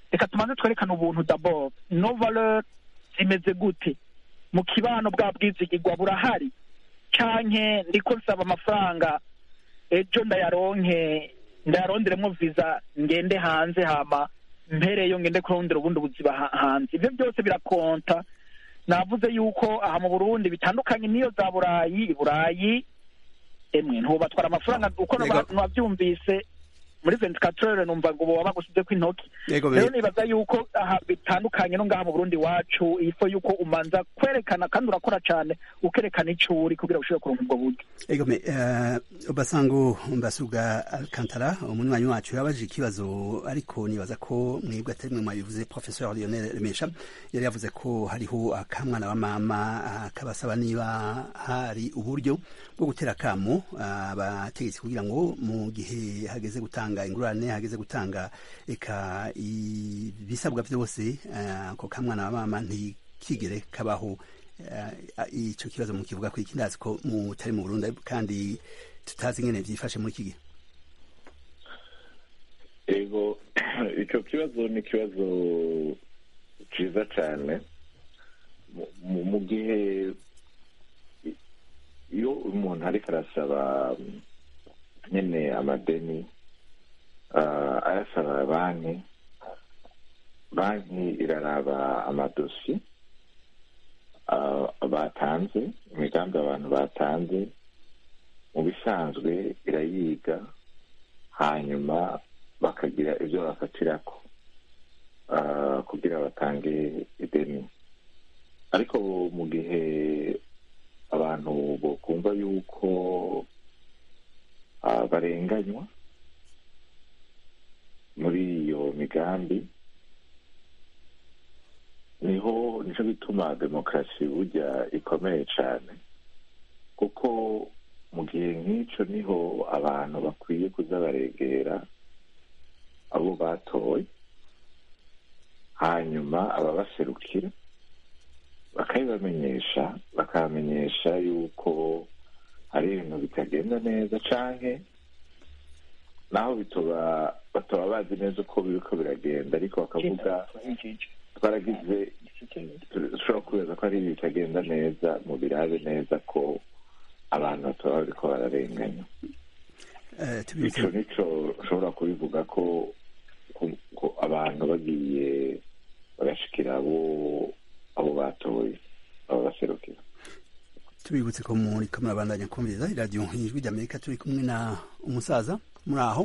reka tumaze twerekane ubuntu dabord no valeur zimeze gute mu kibano bwa bwizigirwa burahari canke ndiko nsaba amafaranga ejo ndayaronke ndayaronderemo visa ngende hanze hama mpereyo ngende kurondera ubundi buzima ha- hanze ivyo byose birakonta navuze yuko aha mu burundi bitandukanye n'iyo za burayi i burayi emwe ntubatwara amafaranga uko Yego. nabyumvise muri ventikatorere numva ngo boba bagusizeko intoki yego rero be nibaza yuko aha bitandukanye no ngaha mu burundi wacu ifo yuko umanza kwerekana kandi urakora cyane ukerekana ico uri kugira ushobore kuronka ubwo buryo Ego me uh, Basango Mbasuga Alcantara umunywanyi wacu yabajije ikibazo ariko nibaza ko mwebwe atari mwe mwabivuze Professeur Lionel Remesha yari yavuze ko hariho akamwana wa mama akabasaba niba hari uburyo bwo gutera kamo abategetsi kugira ngo mu gihe hageze gutanga ingurane hageze gutanga eka ibisabwa byose ah, ako kamwana wa mama ntikigere kabaho Eh, ico kibazo mukivuga ko iki ndazi ko mutari mu Burundi kandi tutazi ingene vyifashe muri iki gihe ego icyo kibazo ni ikibazo cyiza cyane Mu- mu- mu gihe i- iyo umuntu ariko arasaba mm, nyine amadeni ah, ayasaba banki banki iraraba amadosiye ah, batanze imigambi abantu batanze mu bisanzwe irayiga hanyuma bakagira ibyo bafatirako ah, kugira batange ideni ariko mu gihe abantu bokumva yuko ah, barenganywa muri iyo migambi niho nico gituma demokarasi burya ikomeye cyane kuko mu gihe nk'icyo niho abantu bakwiye kuza baregera abo batoye hanyuma ababaserukira bakabibamenyesha bakabamenyesha yuko hari ibintu bitagenda neza canke naho bitoba bataba bazi neza uko biriko biragenda ariko bakavuga twaragize dushobora kubeza ko hari ibintu bitagenda neza mu birabe neza ko abantu bataba bariko bararenganya Eh, tubibutse ico nico ushobora kubivuga ko ko- ko abantu bagiye bagashikira abo abo batoye abo baserukira tubibutse ko muri ko murabandanya kumviriza iradiyo ijwi ry'Amerika turi kumwe na umusaza muri aho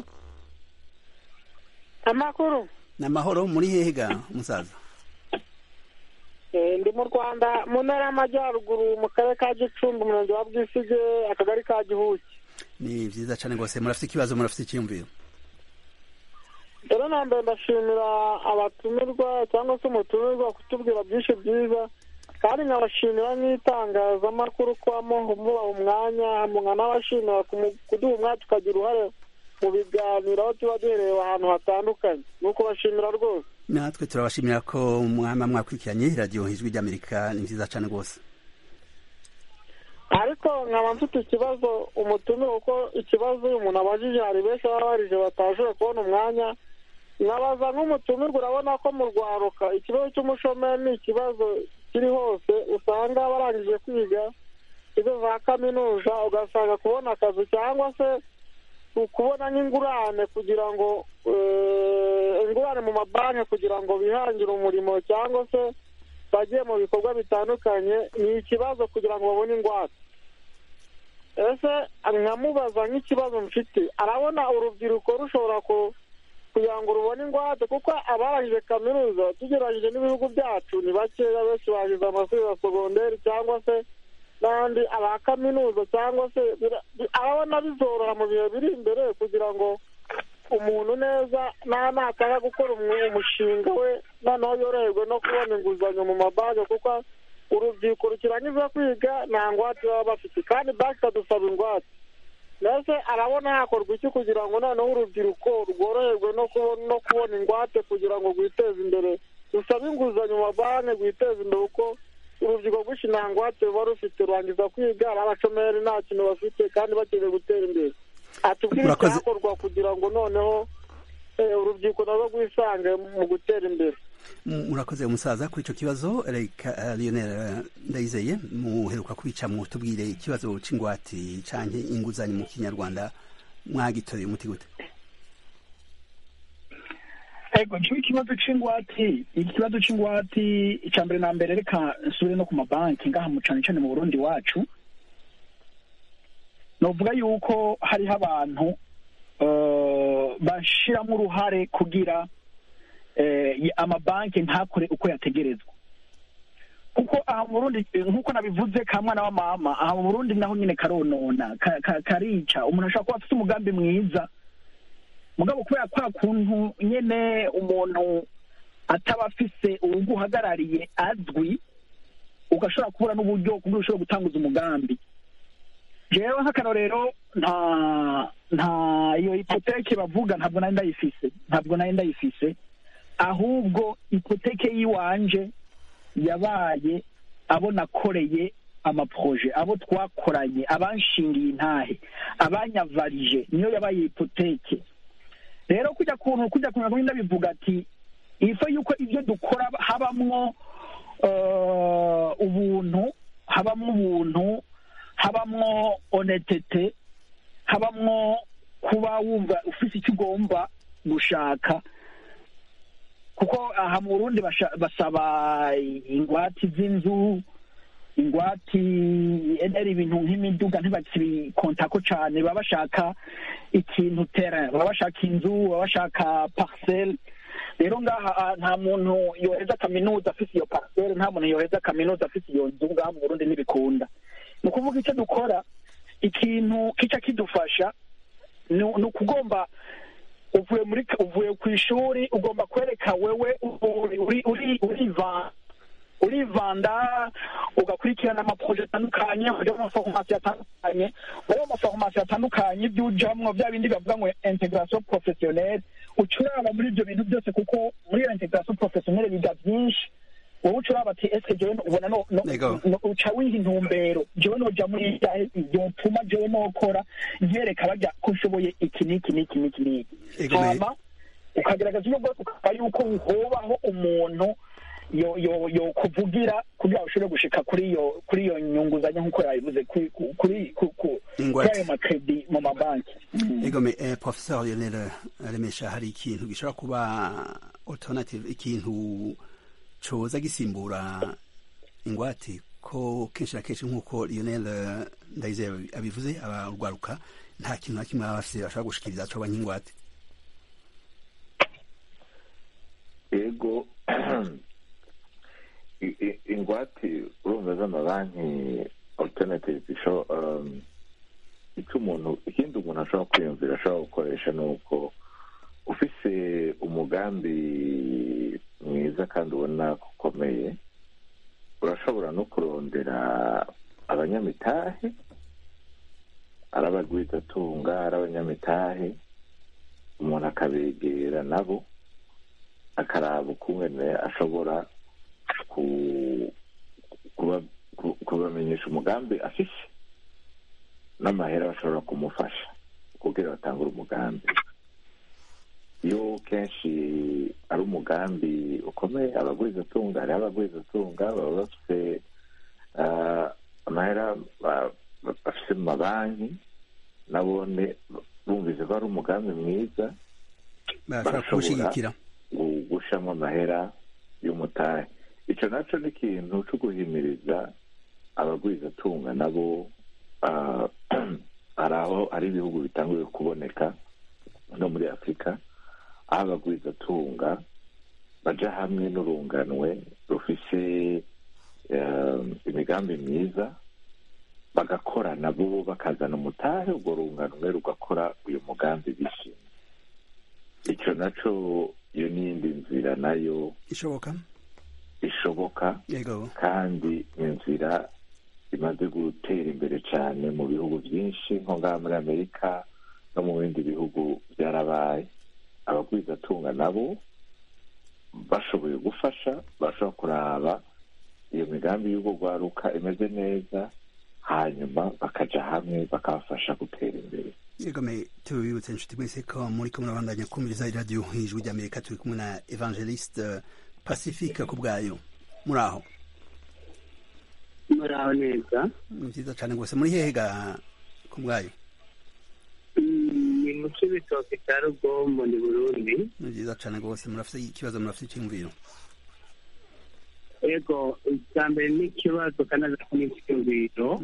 amakuru ni amahoro muri hehe ga umusaza Eh, ndi mu rwanda mu ntara y'amajyaruguru mu karere ka gicumbi umurenge wa bwisige akagari ka gihuki ni vyiza cane rwose murafite ikibazo murafite icyiyumviro rero na mbere ndashimira abatumirwa cyangwa se umutumirwa kutubwira byinshi byiza kandi nkabashimira nk'itangazamakuru kuba mubaha umwanya nkanabashimira kumu- kuduha umwanya tukagira uruhare mu biganiro aho tuba duhereye ahantu hatandukanye ni ukubashimira rwose natwe turabashimira ko mwama mwakurikiranye iradiyo ijwi ry'Amerika ni vyiza cane rwose ariko nkaba mfite ikibazo umutumire kuko ikibazo uyu muntu abajije hari benshi baba barije batashoboye kubona umwanya nkabaza nk'umutumirwa urabona ko mu rwaruka ikibazo cy'umushomeri ni ikibazo kiri hose usanga barangije kwiga izo za kaminuza ugasanga kubona akazi cyangwa se kubona nk'ingurane kugira ngo eh, ingurane mu mabanki kugira ngo bihangire umurimo cyangwa se bagiye mu bikorwa bitandukanye ni ikibazo kugira ngo babone ingwate ese nkamubaza nk'ikibazo mfite arabona urubyiruko rushobora ku- kugira ngo rubone ingwate kuko abarangije kaminuza tugereranyije n'ibihugu byacu ni bakeya benshi bagize amashuri ya segonderi cyangwa se n'andi aba kaminuza cyangwa se bira- bi- arabona bizoroha mu bihe biri imbere kugira ngo umuntu neza nta natanga gukora umu- umushinga we noneho yoroherwe no kubona inguzanyo mu mabanki kuko urubyiruko rukirangiza kwiga nta ngwate baba bafite kandi banki ikadusaba ingwate mbese arabona hakorwa iki kugira ngo noneho urubyiruko rworoherwe no kubona no kubona ingwate kugira ngo rwiteze imbere rusabe inguzanyo mu mabanki rwiteze imbere kuko urubyiruko rwinshi nta ngwate ruba rufite rurangiza kwiga ari abashomeri nta kintu bafite kandi bakeneye gutera imbere atubwire Murakoze. icyakorwa kugira ngo noneho urubyiruko narwo rwisange mu gutera imbere murakoze umusaza kuri icyo kibazo reka lionel ndayizeye muheruka kubicamo tubwire ikibazo c'ingwati canke inguzanyo mu kinyarwanda mwagitoreye umuti gute ego ncyo ikibazo c'ingwati ikibazo c'ingwati icya mbere na mbere reka nsubire no ku mabanki ngaha mu cane cane mu burundi wacu novuga yuko hariho abantu bashiramo uruhare kugira amabanki ntakore uko yategerezwa kuko aha mu burundi nk'uko nabivuze ka mwana wa mama aha mu burundi naho nyine karonona karica umuntu ashobora kuba afite umugambi mwiza mugabo kubera kwa kuntu nyine umuntu ataba afise uwuguhagarariye azwi ugashobora kubura n'uburyo kuburyo ushobora gutanguza umugambi jewe nk'akarorero nta nta iyo ipoteke bavuga ntabwo nari ndayifise ntabwo nari ndayifise ahubwo ipoteke y'iwanje yabaye abo nakoreye amaproje abo twakoranye abanshingiye intahe abanyavarije niyo yabaye ipoteke rero kujya kuntu kujya kuntu ndabivuga ati ifo yuko ibyo dukora habamwo ubuntu habamwo ubuntu habamwo onetete habamwo kuba wumva ufite icyo ugomba gushaka kuko aha mu burundi basaba ingwati z'inzu ingwati ari ibintu nk'imiduga ntibakibikontako cyane baba bashaka ikintu terrain baba bashaka inzu baba bashaka parcelle rero ngaha nta muntu yoheza kaminuza afite iyo parcelle nta muntu yoheza kaminuza afite iyo nzu ngaha mu burundi ntibikunda ni ukuvuga icyo dukora ikintu kica kidufasha ni ukugomba uvuye muri uvuye ku ishuri ugomba kwereka wewe urivanda ugakurikirana amaproje atandukanye ujya mu maforomasi atandukanye muri ayo maforomasi atandukanye ibyo ujamwo bya bindi bavuga ngo integration professionnelle uca uraba muri ibyo bintu byose kuko muri iyo integration professionnelle biga byinshi wowe uca uraba ati ese jewe ubona uca wiha intumbero jewe noja muri iyahe byotuma jewe nokora nkereka bajya ko nshoboye iki n'iki n'iki n'iki n'iki hama ukagerageza uburyo bwose ukaba yuko hobaho umuntu yo yo yo kuvugira kugira ushobore gushika kuri iyo kuri iyo nyunguzanyo nk'uko yabivuze kuri kuri kuri ayo makredi mu mabanki egome eh, professeur Lionel Remesha hari ikintu gishobora kuba alternative ikintu coza gisimbura ingwate ko kenshi na kenshi nk'uko Lionel Ndayizeye abivuze abarwaruka nta kintu na kimwe baba bafise bashobora gushikiriza coba nk'ingwate ego ingwate urumva z'amabanki alternative icyo umuntu ikindi umuntu ashobora kwiyumvira ashobora gukoresha ni uko ufise umugambi mwiza kandi ubona ko ukomeye urashobora no kurondera abanyamitahe ari abagwizatunga ari abanyamitahe umuntu akabegera nabo akaraba ukungene ashobora kubamenyesha umugambi afise n'amahera bashobora kumufasha kugira batangure umugambi iyo kenshi ari umugambi ukomeye abagwizatunga hariho abagwizatunga baba bafite amahera bafite mu mabanki nabone bumvise ko ari umugambi mwiza barashobora gushamo amahera y'umutahe icyo nacyo ni ikintu cyo guhimiriza abagwizatunga nabo hari aho hari ibihugu bitanguye kuboneka no muri afurika aho abagwizatunga baja hamwe n'urunganwe rufise imigambi myiza bagakora nabo bakazana umutahe urwo runganwe rugakora uyu mugambi bishimye icyo nacyo iyo n'iyindi nzira nayo ishoboka ishoboka kandi inzira imaze gutera imbere cyane mu bihugu byinshi nko ngaha muri amerika no mu bindi bihugu byarabaye abagwizatunga nabo bashoboye gufasha bashobora kuraba iyo migambi y'ubwo rwaruka imeze neza hanyuma bakaja hamwe bakabafasha gutera imbere yegome tubibutse inshuti mwese ko muri kumwe nabandanya kumviriza iradiyo ijwi ry'amerika turi kumwe na evangeliste pacifique ku bwayo muri aho muraho neza ni byiza cyane rwose muri hehe ga ku bwayo ni mu cy'ibitoki cya rugombo ni burundi ni byiza cyane rwose murafite ikibazo murafite icyumviro ego icya mbere ni ikibazo kandi ko ni icyumviro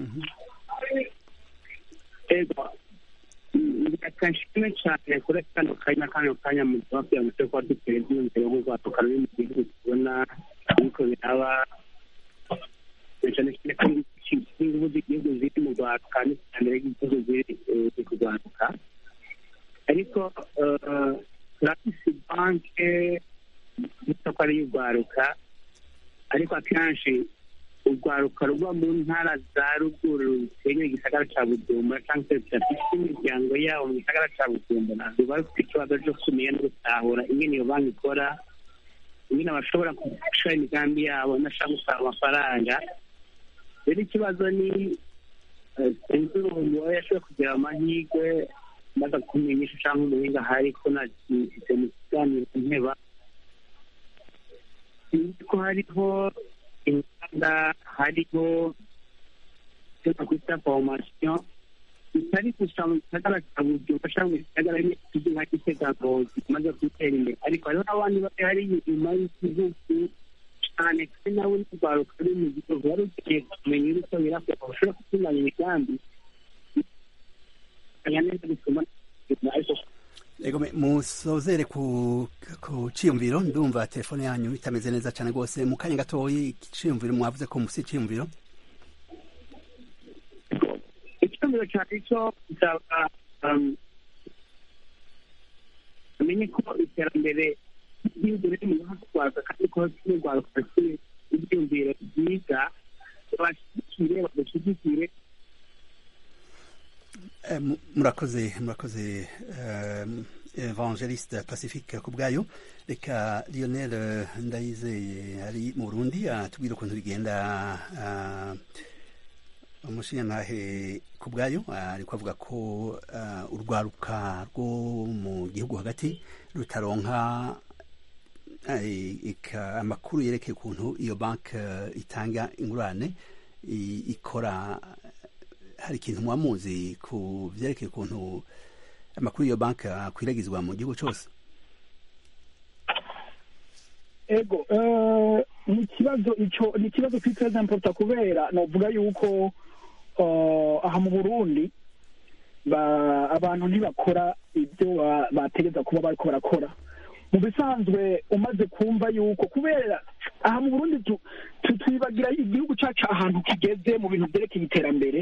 ego reka nshime cyane kuri kano kanya kano kanya mu kugira ngo tube kuba duteye ibyiyumviro nk'urwato karuri mu gihugu tubona ariko biraba cyane cyane ko ingufu z'igihugu ziri mu rwanda kandi iterambere ry'igihugu ziri kurwanuka ariko turafise banke y'isoko ari iy'urwaruka ariko akenshi urwaruka ruba mu ntara za ruguru rusenye igisagara cya bujumbura cyangwa se bidafite imiryango yabo mu gisagara cya bujumbura ruba rufite ikibazo cyo kumenya no gutahura ingene iyo banki ikora ingene bashobora gushora imigambi yabo nashaka gusaba amafaranga rero ikibazo ni sinzi umuntu yashoboye kugira amahirwe maze kumenyesha cyangwa umuhinga ahari ko nagifite mu kiganiro nteba sinzi ko hariho inganda hariho icyo nakwita formation bitari gusa mu gisagara cya bujumbura cyangwa mu gisagara cy'igihugu nka gitega ngozi kimaze gutera imbere ariko hariho n'abandi bari hari inyuma y'igihugu cyane kandi nawe n'urwaruka ruri mu gihugu wari ukeneye kumenya uri uko birakorwa bashobora gutunganya imigambi neza bituma ariko ego musozere ku ku ciyumviro ndumva telefone yanyu itameze neza cyane rwose mu kanya gatoyi ciyumviro mwavuze ko musi ciyumviro icyumviro cyane cyo gisaba amenye ko iterambere ry'igihugu riri mu rwanda kandi ko n'urwaruka rufite ibyumviro byiza bashyigikire badashyigikire murakoze murakoze evangeliste pacifique ku bwayo reka lionel ndayizeye ari mu burundi atubwira ukuntu bigenda umushinyantahe ku bwayo ariko avuga ko urwaruka rwo mu gihugu hagati rutaronka amakuru yerekeye ukuntu iyo banki itanga ingurane ikora hari ikintu muba muzi ku byerekeye ukuntu amakuru y'iyo banki akwiragizwa mu gihugu cyose ego ni ikibazo icyo ni ikibazo twiteza importa kubera navuga yuko aha mu burundi abantu ntibakora ibyo bategeza kuba bariko barakora mu bisanzwe umaze kumva yuko kubera aha mu burundi twibagira igihugu cyacu ahantu kigeze mu bintu byerekeye iterambere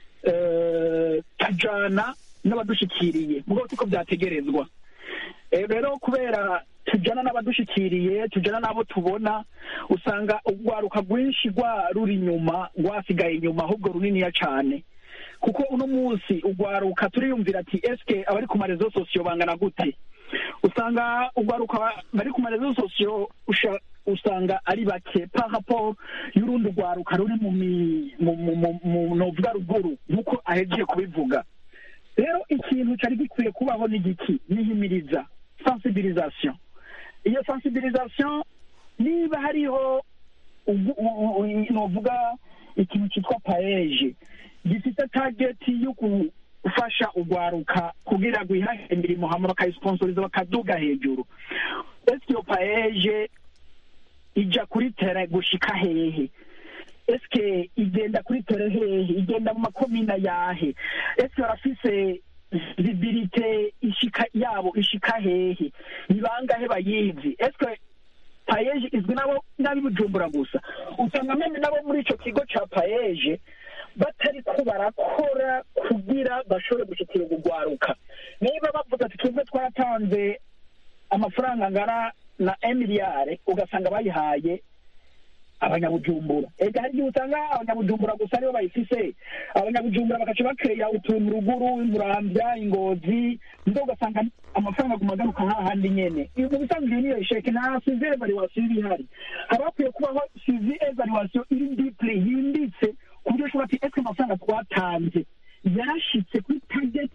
tujana n'abadushikiriye mu rwego ko byategerezwa rero kubera tujana n'abadushikiriye tujana n'abo tubona usanga urwaruka rwinshi rwa ruri inyuma rwasigaye inyuma ahubwo runiniya cyane kuko uno munsi urwaruka turiyumvira ati eske abari ku marezo sosiyo bangana gute usanga urwaruka bari ku marezo sosiyo usanga ari bake parapo y'urundi rwaruka ruri mu novuga ruguru nk'uko ahejeje kubivuga rero ikintu cyari gikwiye kubaho ni giki nihimiriza sensibilisation iyo sensibilisation niba hariho novuga ikintu cyitwa paeje gifite tageti yo gufasha urwaruka kugira ngo ihahe imirimo hama bakayisiponsoriza bakaduga hejuru ese iyo paeje ija kuri tere gushika hehe eske igenda kuri tere hehe igenda mu makomina yahe eske barafise visibilite ishika yabo ishika hehe ni bangahe bayizi eske payeje izwi nabo n'abi bujumbura gusa usanga meme nabo muri ico kigo ca payeje batari ko barakora kugira bashobore gushikira urwaruka niba bavuga ati twebwe twaratanze amafaranga angana na emiliyare ugasanga bayihaye abanyabujumbura ega hari igihe usanga abanyabujumbura gusa aribo bayifise abanyabujumbura bagaca bakeya utuntu ruguru murambya ingozi ndo ugasanga amafaranga aguma agaruka hahandi nyene mu bisanzwe niyo isheke nta sizi evaluation iba ihari haba hakwiye kubaho sizi evaluation iri deeply yimbitse ku buryo ushobora ati ese amafaranga twatanze yarashitse kuri target twihaye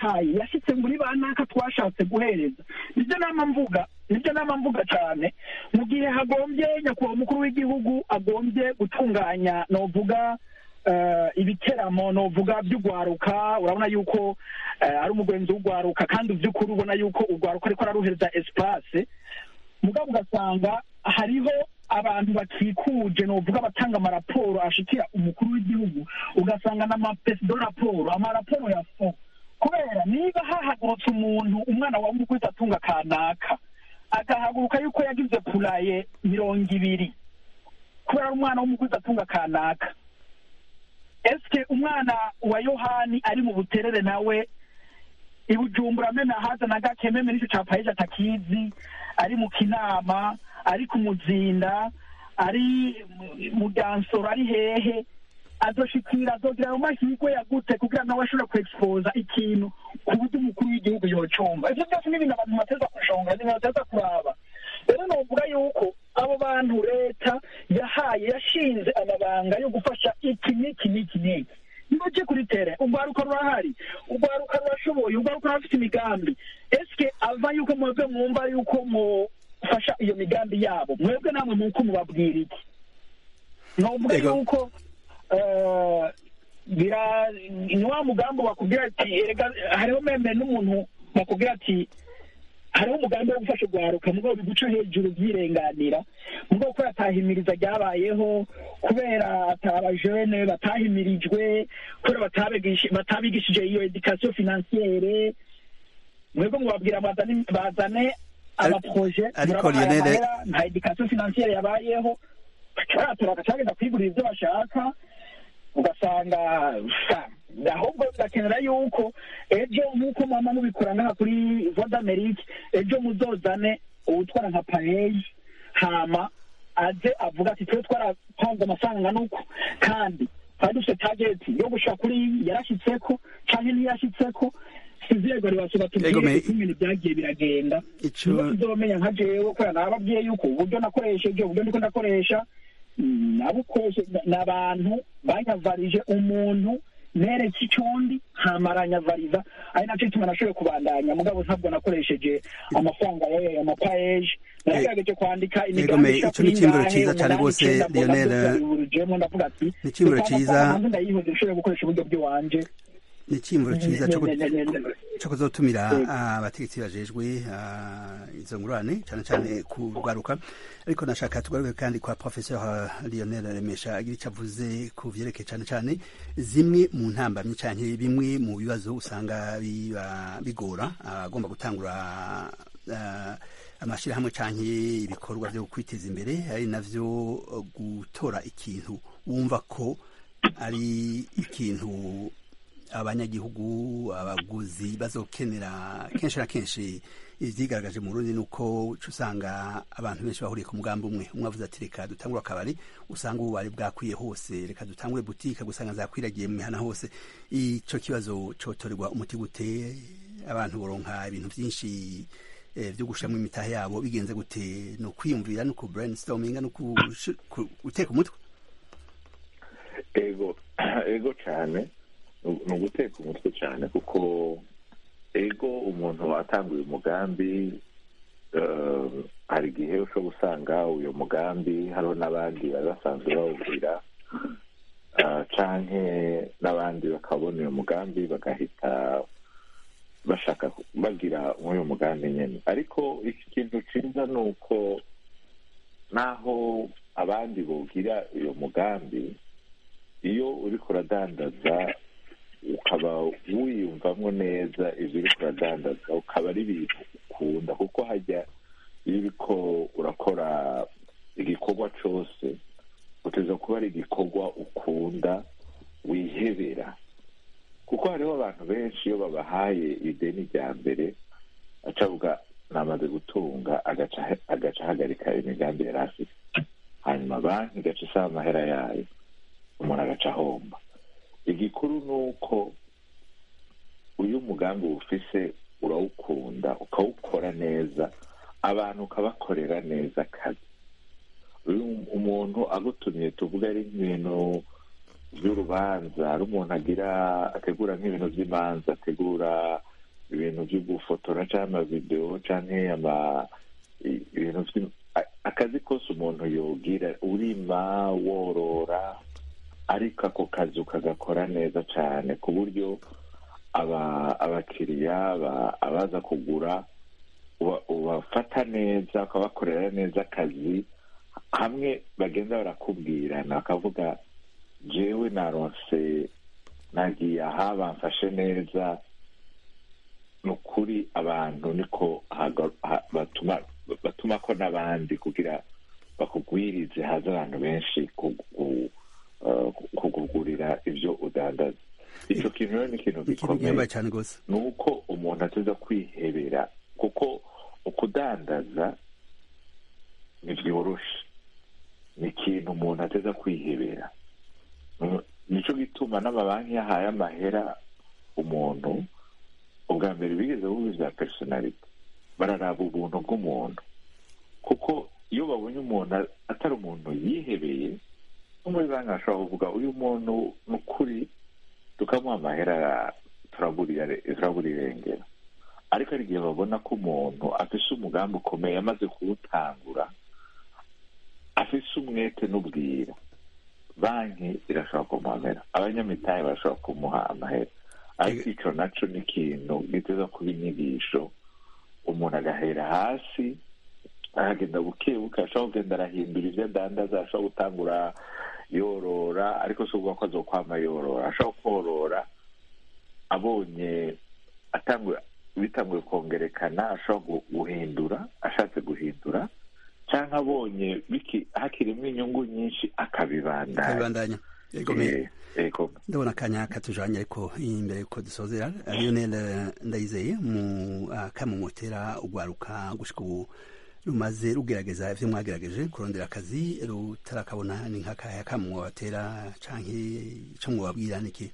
yihaye yashyitse muri ba naka twashatse guhereza nibyo nama mvuga nibyo nama mvuga cyane mu gihe hagombye nyakubahwa umukuru w'igihugu agombye gutunganya novuga eh, ibiteramo novuga by'ugwaruka urabona yuko eh, ari umugenzi w'ugwaruka kandi by'ukuri ubona yuko ugwaruka ariko araruhereza espace mugabo ugasanga hariho abantu bakikuje novuga batanga amaraporo ashikira umukuru w'igihugu ugasanga n'amapesi do raporo amaraporo ya fo kubera niba hahagurutse umuntu umwana wa mukuru atunga kanaka agahaguruka yuko yagize puraye mirongo ibiri kubera ari umwana w'umukuru atunga kanaka eske umwana wa yohani ari mu buterere nawe ibujumbura meme haza na gake meme nicyo capayeje atakizi ari mu kinama ari ku muzinda ari mu- mu dansoro ari hehe azoshikira azogira ayo mahirwe yagute kugira nawe ashobore kuexposa ikintu ku buryo umukuru w'igihugu yocumva ivyo byose ni ibintu abantu bateza kushonga ni ibintu bateza kuraba rero novuga yuko abo bantu leta yahaye yashinze amabanga yo gufasha iki n'iki n'iki n'iki nibaje kuri tere urwaruka rurahari urwaruka rurashoboye urwaruka rurafite imigambi eske ava yuko mwebwe mwumva yuko mufasha iyo migambi yabo mwebwe namwe muko mubabwira iki novuga Ego. yuko eh, bira ni wa mugambi bakubwira ati erega hariho meme n'umuntu bakubwira ati hariho umugambi wo gufasha urwaruka mugabo biguca hejuru byirenganira mugabo kubera atahimiriza ryabayeho kubera atabajene batahimirijwe kubera batabigishi- batabigishije iyo edikasiyo finansiyere mwebwe mubabwira bazane bazane amaproje ariko murabahaye Lionel- amahera, nta edikasiyo finansiyere yabayeho baratora bagacagenda kwigurira ibyo bashaka ugasanga sa, ahubwo bigakenera yuko ejo nk'uko mama mubikora ngaha kuri voda amerike ejo muzozane uwutwara nka pareyi hama aze avuga ati twe twarapanze amafaranga angana uku kandi twari dufite tageti yo gushika kuri iyi yarashyitseko canke ntiyashyitseko sizego ribasaba Ego, me- tubwire uko ibintu byagiye biragenda Ico- niyo tuzomenya nka jewe kubera nababwiye yuko uburyo nakoresheje uburyo ndiko ndakoresha mm, nabukoreshe ni abantu banyavarije umuntu nereke icondi ntamaranyavariza ari nacyo gituma nashoboye kubandanya mugabo ntabwo nakoresheje amafaranga yayo amapayeje naragerageje kwandika Ego, me- ico ni iciyumviro ciza cane rwose, Lionel. urujemo ndavuga ati Ni iciyumviro "Reka ciza." amafaranga ndayihoze nshobore gukoresha uburyo bw'iwanje ni icyiyumviro cyiza cyo gu- Ne- ne- ne- ne- cyo kuzotumira Yego. abategetsi bajejwe ah, izo ngurane cyane cyane ku rwaruka ariko nashaka tugaruke kandi kwa professeur Lionel Remesha agira icyo avuze ku vyerekeye cyane cyane zimwe mu ntambamyi cyane bimwe mu bibazo usanga biba bigora abagomba gutangura ah, amashyirahamwe cyangwa ibikorwa byo kwiteza imbere ari navyo eh, gutora ikintu wumva ko ari ikintu abanyagihugu abaguzi bazokenera kenshi na kenshi ivyigaragaje mu Burundi nuko uca usanga abantu benshi bahuriye ku mugambi umwe umwe avuze ati reka dutangure akabari usanga ubu bari bwakwiye hose reka dutangure butike gusanga zakwiragiye mu mihana hose ico kibazo cotorerwa umuti gute abantu boronka ibintu vyinshi eh, vyo gushiramwo imitahe yabo bigenze gute no kwiyumvira no ku brainstorminga no kush- ku- guteka umutwe ego ego cyane ni uguteka umutwe cyane kuko ego umuntu watanguye umugambi eh, hari igihe ushobora gusanga uyu mugambi hariho n'abandi bari basanzwe bawubwira eh, canke n'abandi bakabona uyu mugambi bagahita bashaka ku- bagira nk'uyu mugambi nyine ariko iki kintu cyiza ni uko naho abandi bogira uyu mugambi iyo uriko uradandaza ukaba wiyumvamo neza ibyo uriko uradandaza ukaba ari ibintu ukunda kuko hajya iyo uriko urakora igikorwa cyose uteza kuba ari igikorwa ukunda wihebera kuko hariho abantu benshi iyo babahaye ideni rya mbere acavuga namaze gutunga agaca agaca ahagarika imigambi yari afite hanyuma banki igaca isaba amahera yayo umuntu agaca ahomba igikuru ni uko uyu mugambi ufise urawukunda ukawukora neza abantu ukabakorera neza akazi uyu umuntu agutumye tuvuga ari nk'ibintu by'urubanza ari umuntu agira ategura nk'ibintu by'imanza ategura ibintu byo gufotora cyangwa amavidewo cyangwa ama i- ibintu vy- a- akazi kose umuntu yogira urima worora ariko ako kazi ukagakora neza cyane ku buryo aba abakiriya aba- abaza kugura uba- ubafata neza ukabakorera neza akazi hamwe bagenda barakubwirana bakavuga jewe naronse nagiye aha bamfashe neza ni ukuri abantu niko haga- ha- batuma batuma ko n'abandi kugira bakugwirize haza abantu benshi kugu- eh, kukugurira ibyo udandaza icyo kintu rero ni ikintu ikintu gikomeye gihambaye cyane rwose ni uko umuntu ateza kwihebera kuko ukudandaza ntibyoroshe ni ikintu umuntu ateza kwihebera Mm, nicyo gituma n'amabanki yahaye amahera umuntu ubwa mbere bigeze bubi bya personality bararaba ubuntu bw'umuntu kuko iyo babonye umuntu atari umuntu yihebeye no muri banki bashobora kuvuga uyu muntu ni ukuri tukamuha amahera turabura turabura irengero ariko hari igihe babona ko umuntu afise umugambi ukomeye amaze kuwutangura afise umwete n'ubwira banki irashobora kumuha amahera abanyamitahe barashobora kumuha amahera ariko ico naco ni ikintu giteza kuba inyigisho umuntu agahera hasi aragenda buke buke ashobora kugenda arahindura ibyo adandaza ashobora gutangura yorora ariko si ukuvuga ko azokwama yorora ashobora korora abonye atanguye bitanguye kongerekana ashobora gu- guhindura ashatse guhindura cyangwa abonye biki- hakirimo inyungu nyinshi akabibandanya kabibandanya yego me Eh, yego ndabona akanya katujanye ariko imbere yuko dusozera lionel ndayizeye mu akamumotera ugwaruka gushika ubu rumaze rugerageza ivyo mwagerageje kurondera akazi rutarakabona ni nk'akahe akamumwatera canke ico mwababwira niki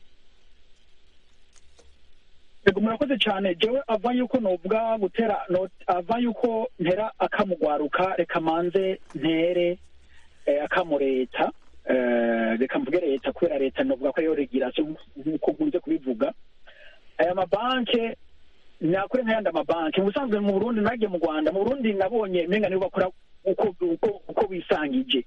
yego murakoze cyane jewe ava yuko novuga gutera no- ava yuko ntera akamugwaruka reka manze ntere eh, akamu leta eh, reka mvuge leta kubera leta novuga ko ariyo regirasiyo nk'uko nkunze kubivuga aya mabanke nakure nk'ayandi amabanki mu busanzwe mu burundi nagiye mu rwanda mu burundi nabonye menga nibo bakora uko uko uko bisangije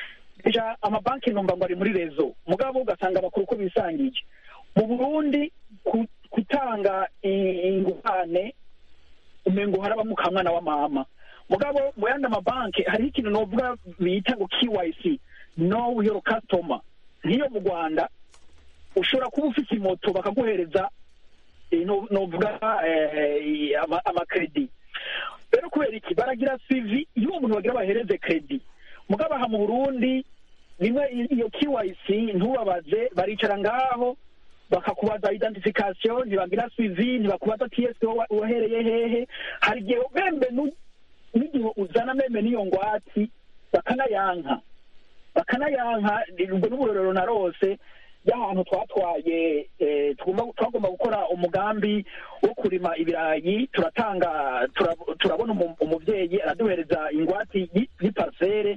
ja amabanki numva ngo ari muri rezo mugabo ugasanga bakora uko bisangije mu burundi ku- gutanga i- ingurane umengo harabamo kamwana wa mama mugabo mu yandi amabanki hariho ikintu novuga bita ngo KYC know your customer nk'iyo mu rwanda ushobora kuba ufite moto bakaguhereza eh, no- novuga eh, ama- amakredi rero kubera iki baragira sivi iyo uwo muntu bagira bahereze kredi mugabo aha mu burundi rimwe i- iyo KYC ntubabaze baricara ngaho bakakubaza identification ntibagira sivi ntibakubaza TSP wa- wahereye hehe hari igihe membe nu- n'igihe uzana meme n'iyo ngwati bakanayanka bakanayanka ubwo n'uburorero narose y'ahantu twatwaye eh, tugomba twagomba gukora umugambi wo kurima ibirayi turatanga tura- turabona umu- umuvyeyi araduhereza ingwati y- y'iparsere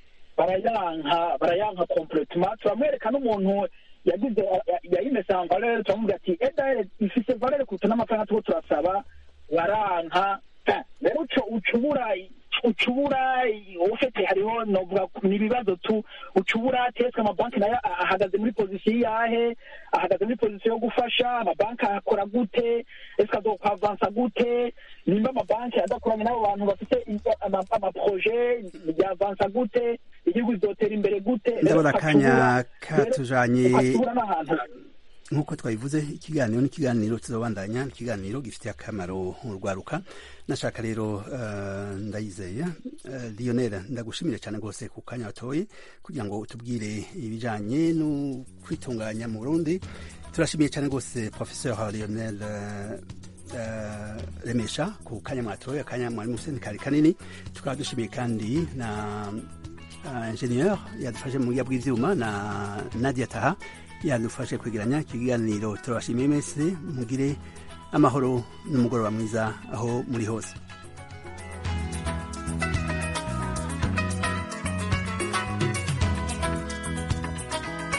barayanka barayanka completement turamwereka n'umuntu yagize yayimese en valeur turamubwira ati edahere ifise valeur kuruta n'amafaranga turiko turasaba baranka Eh, rero uco ucubura ucubura ufite hariho novuga ni ibibazo tu ucubura teswe amabanki nayo a- ahagaze muri pozisiyo yahe ahagaze muri pozisiyo yo gufasha amabanki akora gute ese azokwavansa gute nimba amabanki adakoranye n'abo bantu bafite i- ama- amaproje yavansa gute igihugu kizotera imbere gute Rero ndabona ukacubura- akanya rero katujanye ukacubura n'ahantu nk'uko twabivuze ikiganiro ni ikiganiro tuzobandanya ni ikiganiro gifitiye akamaro urwaruka nashaka rero eh, ndayizeye eh, lionel ndagushimire cyane rwose ku kanya watoye kugira ngo utubwire ibijanye no kwitunganya mu burundi turashimiye cyane rwose professeur lionel eh, eh, remesha ku kanya mwatoye akanya mwari museni kari kanini tukaba dushimiye kandi na uh, ingenieur yadufashe mu buryo bw'ivyuma na nadia taha yadufashe kwegeranya ikiganiro turabashimiye mwese mugire amahoro n'umugoroba mwiza aho muri hose